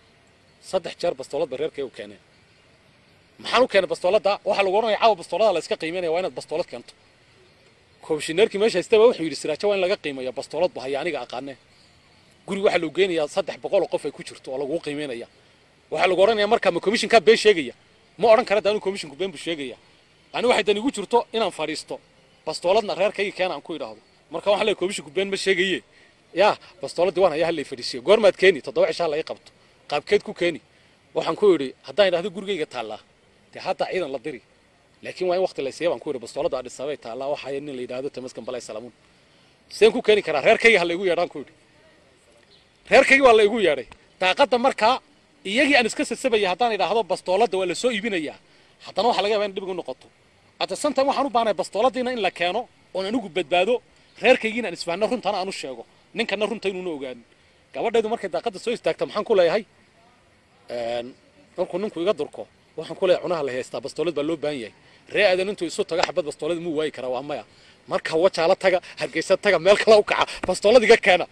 saddex jeer bastoolad ba reerkay u keeneen maxaan u keenay bastooladda waxaa lagu oranaya caawa bastoolada la iska qiimeynaya waa inaad bastoolad keento komishineerkii meesha haystaba wuxuu yidhi siraajo waa in laga qiimeeya bastoolad ba haya aniga aqaanee guri waxaa loo geynayaa saddex boqol oo qof ay ku jirto oo lagu qiimeynaya waxaa lagu oranaya markaa ma komishinkaa been sheegaya ma odhan kara daanu komishinku been buu sheegaya ani waxay dan igu jirto inaan fadhiisto bastooladna reerkayga keena aan ku idhaahdo marka waxaan leeyahay komishinku been ma sheegaye yaa bastooladii waan hayaa hallay fadhiisiyo goormaad keeni toddoba cishaa laga qabto qaabkeed ku keeni waxaan ku idhi haddaan idhahdo gurigayga taallaa dee hadda ciidan la diri laakiin waa in waqti la siiya baan ku idhi bastooladda adhisabay taallaa waxaa nin la yidhaahdo tamaskan balay salamuun seen ku keeni karaa reerkayga ha laygu yeedhaan ku idhi reerkaygi waa la igu yeedhay daaqadda markaa iyagii aan iska sasabaya haddaan idhaahdo bastooladda waa la soo iibinayaa haddana waxaa laga yaabaa in dhib igu noqoto at santan waxaan u baahnay bastooladiina in la keeno oon anigu badbaado reerkaygiina aan isfahno runtana aan u sheego ninkana runta inuuna ogaanin gabadhaydu markay daaqadda soo istaagta maxaan ku leeyahay een, markuu ninku iga durko waxaan ku leeyahay cunaha la haystaa bastoolad baa loo baahan yahay ree aadan intuu isu taga xabad bastoolad muu waayi karaa waa maya marka wajaala taga hargeysa taga meel kale u kaca bastoolad iga keena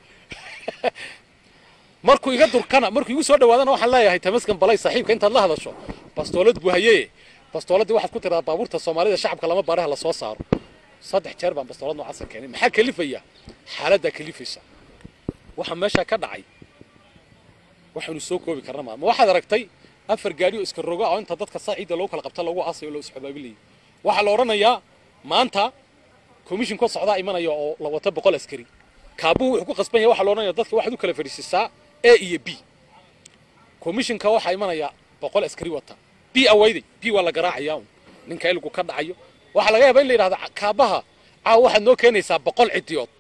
markuu iga durkana markuu igu soo dhawaadana waxaan leeyahay tamaskan balay saaxiibka intaad la hadasho bastoolad buu hayeye bastooladii waxaad ku tiradaa baabuurta soomaalida shacabka lama baaraha lasoo saaro saddex jeer baan bastoolad noocaasa keenay maxaa kalifaya xaaladdaa kalifaysa waxa meeshaa ka dhacay waxaynu soo koobi karna ma ma waxaad aragtay afar gaari oo iska roga oo inta dadka saaciidda loogu kala qabta lagu aasayo loo isxabaabilayay waxaa la odhanayaa maanta komishinka socdaa imanaya oo la wato boqol askari kaabuhu wuxuu ku qasban yahay waxaa la odhanaya dadka waxaad u kala fadhiisisaa a iyo b komishinka waxaa imanaya boqol askari wata b awayday b waa la garaacayaa un ninka ilgu ka dhacayo waxaa laga yaabaa in la yidhahdo kaabaha caawa waxaad noo keenaysaa boqol cidiyood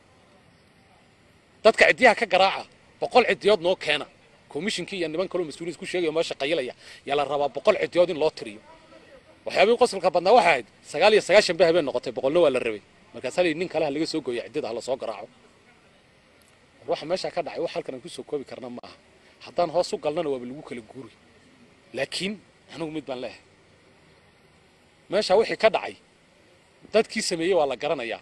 dadka cidiyaha ka garaaca boqol cidiyood noo keena komishinkii iyo niman kaloo mas-uuliyiin isku sheegaya meesha qayilaya yaa la rabaa boqol cidiyood in loo tiriyo waxyaabihii qosolka badnaa waxay ahayd sagaal iyo sagaashan bay habeen noqotay boqolna waa la rabay markaasaa la yidhi nin kale ha laga soo gooya ciddida ha lasoo garaaco waxa meeshaa ka dhacay wax halkan aan kusoo koobi karna ma aha haddaan hoos u galnana waaba lagu kala guuri laakiin anigu mid baan leeyahay meesha wixii ka dhacay dadkii sameeyey waa la garanayaa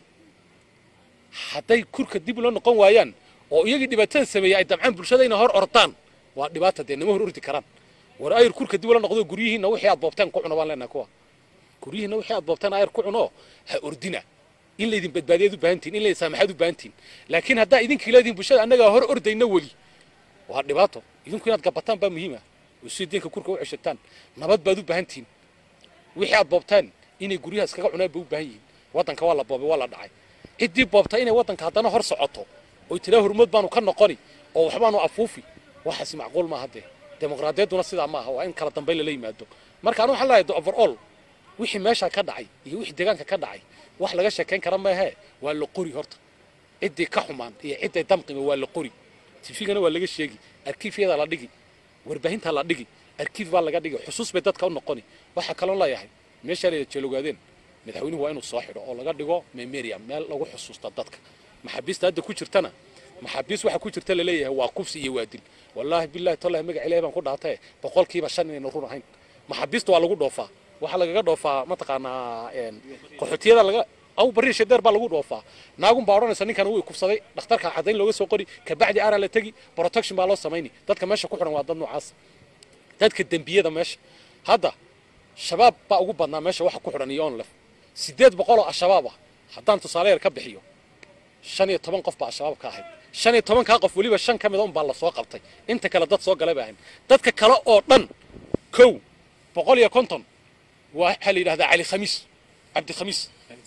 hadday kurka dib ula noqon waayaan oo iyagii dhibaatada sameeyey ay damcaan bulshada inay hor ordaan waa dhibaata dee nama hor ordi karaan war ayr kurka dib ula noqdo guryihiinna wixii aad boobteen ku cuno baan leenahay kuwa guryihiinna wixii aad boobteen ayr ku cuno ha ordina in laydin badbaadiyaad u baahantiin in laydin saamaxaad u baahantiin laakiin haddaa idinkii leedihin bulshada annagaa hor ordayna weli waa dhibaato idinku inaad gabataan baa muhiima oo si diinka kurka u ceshataan nabad baad u baahantiin wixii aad boobtaan inay guryaha iskaga cunaan bay u baahan yihiin waddanka waa la boobay waa la dhacay ciddii boobta inay waddanka haddana hor socoto oy tiraa hormood baanu ka noqoni oo waxbaanu afuufi waxaasi macquul maaha dee dimuqraadiyadduna sidaa maaha waa in kala dambayn lala yimaado marka anu waxaan leeyahay overall wixii meesha ka dhacay iyo wixii deegaanka ka dhacay wax laga sheekayn kara maahe waa la qori horta ciddii ka xumaan iyo cidday damqima waa la qori tifigana waa laga sheegi arkiifyada la dhigi warbaahinta la dhigi arkiif baa laga dhigi xusuus bay dadka u noqoni waxaa kaloo leeyahay meeshaa layda jeelogaadeen madaxweynuhu waa inuu soo xidho oo laga dhigo memoriam meel lagu xusuusta dadka maxaabiista hadda ku jirtana maxaabiis waxa ku jirta laleeyahay waa kufsi iyo waadil wallaahi billahi tallahi magac ilaahay baan ku dhaatay boqolkiiba shan inayna run ahayn maxaabiista waa lagu dhoofaa waxaa lagaga dhoofaa mataqaanaa qaxootiyada laga aw bari shadeer baa lagu dhoofaa naagun baa odhanaysa ninkan wuu kufsaday dhakhtarka cadayn looga soo qori kabacdi araa la tegi protection baa loo samayni dadka meesha ku xidhan waa dad noocaas dadka dembiyada meesha hadda shabaab baa ugu badnaa meesha waxa ku xidhan iyo onlef sideed boqol oo al-shabaab ah haddaan tusaale yar ka bixiyo shan iyo toban qof baa al-shabaab ka ahayd shan iyo tobankaa qof weliba shan ka mid a un baa la soo qabtay inta kale dad soo galay baa ahayn dadka kale oo dhan kow boqol iyo konton waa waxaa la yidhahdaa cali khamiis cabdi khamiis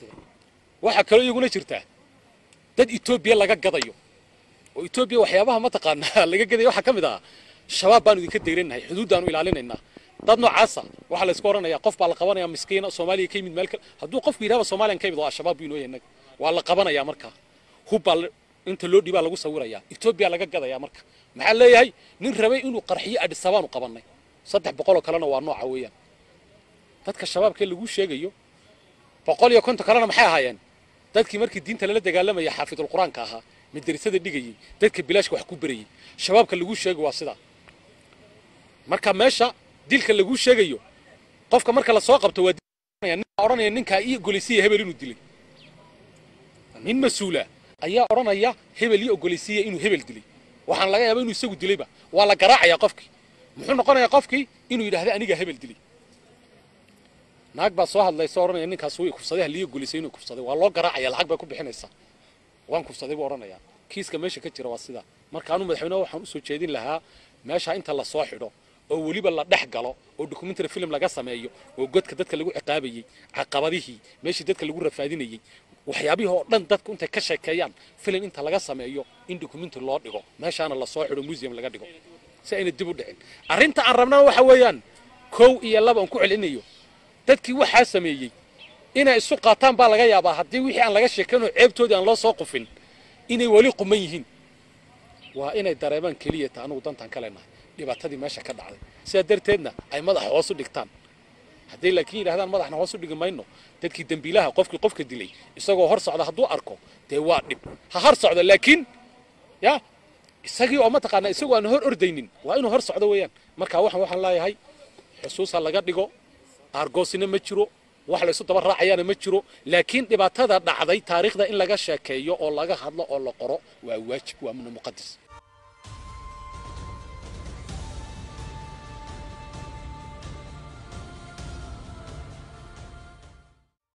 waxaa kaloo iyaguna jirtaa dad etoobiya laga gadayo oo etoobiya waxyaabaha mataqaanaa laga gadaya waxaa ka mid ah shabaab baanu idinka dayranahay xuduuddaanu ilaalinaynaa dad noocaasa waxaa la isku odhanayaa qof baa la qabanaya miskiina soomaaliya ka yimid meel kale hadduu qofku yidhahba soomaaliyan ka yimid waa al-shabaab buu inoo yahay innaga waa la qabanayaa markaa hub baa inta loo dhibaa lagu sawirayaa etoobiya laga gadayaa marka maxaa leeyahay nin rabay inuu qarxiyo adhisabaanu qabannay saddex boqoloo kalena waa nooca weeyaan dadka shabaabkee lagu sheegayo boqol iyo konton kalena maxay ahaayeen dadkii markii diinta lala dagaalamaya xaafidul qur-aanka ahaa madrasada dhigayay dadka bilaashka wax ku berayay shabaabka lagu sheego waa sidaa marka meesha dilka lagu sheegayo qofka marka lasoo qabto waa nin odhanaya ninkaa ii ogoleysiya hebel inuu dilay nin mas-uula ayaa odhanaya hebel ii ogoleysiiya inuu hebel dilay waxaan laga yaaba inuu isagu dilayba waa la garaacayaa qofkii muxuu noqonayaa qofkii inuu yidhahda anigaa hebel dilay naag baa soo hadlaysa odhanaya ninkaas wuu kufsaday halii ogoleysiya inuu kufsaday waa loo garaacaya lacag bay ku bixinaysaa waan kufsaday buu odhanayaa kiiska meesha ka jira waa sidaa marka anu madaxweyneha waxaan usoo jeedin lahaa meesha inta lasoo xidho oo weliba la dhex galo oo documentary film laga sameeyo oo godka dadka lagu ciqaabayey caqabadihii meeshii dadka lagu rafaadinayey waxyaabihii oo dhan dadku intay ka sheekeeyaan film inta laga sameeyo in documentary loo dhigo meeshaana lasoo xidho museum laga dhigo si ayna dib u dhicin arrinta aan rabnana waxa weeyaan kow iyo laba aan ku celinayo dadkii waxaa sameeyey inay isu qaataan baa laga yaabaa haddii wixii aan laga sheekayn oo ceebtoodii aan loo soo qufin inay weli quman yihiin waa inay dareemaan keliya ta anugu dantaan ka leenahay dhibaatadii meesha ka dhacday sidaa darteedna ay madaxa hoos u dhigtaan hadday laakiin yidhahdaan madaxna hoos u dhigi mayno dadkii dembiilaha qofkii qofka dilay isagoo hor socda hadduu arko dee waa dhib ha hor socdo laakiin ya isagii oo mataqaanaa isagoo aan hor ordaynin waa inuu hor socdo weeyaan marka waxaan waxaan leeyahay xusuusa laga dhigo aargoosina ma jiro wax la isu daba raacayaana ma jiro laakiin dhibaatada dhacday taariikhda in laga sheekeeyo oo laga hadlo oo la qoro waa waajib waa muqadis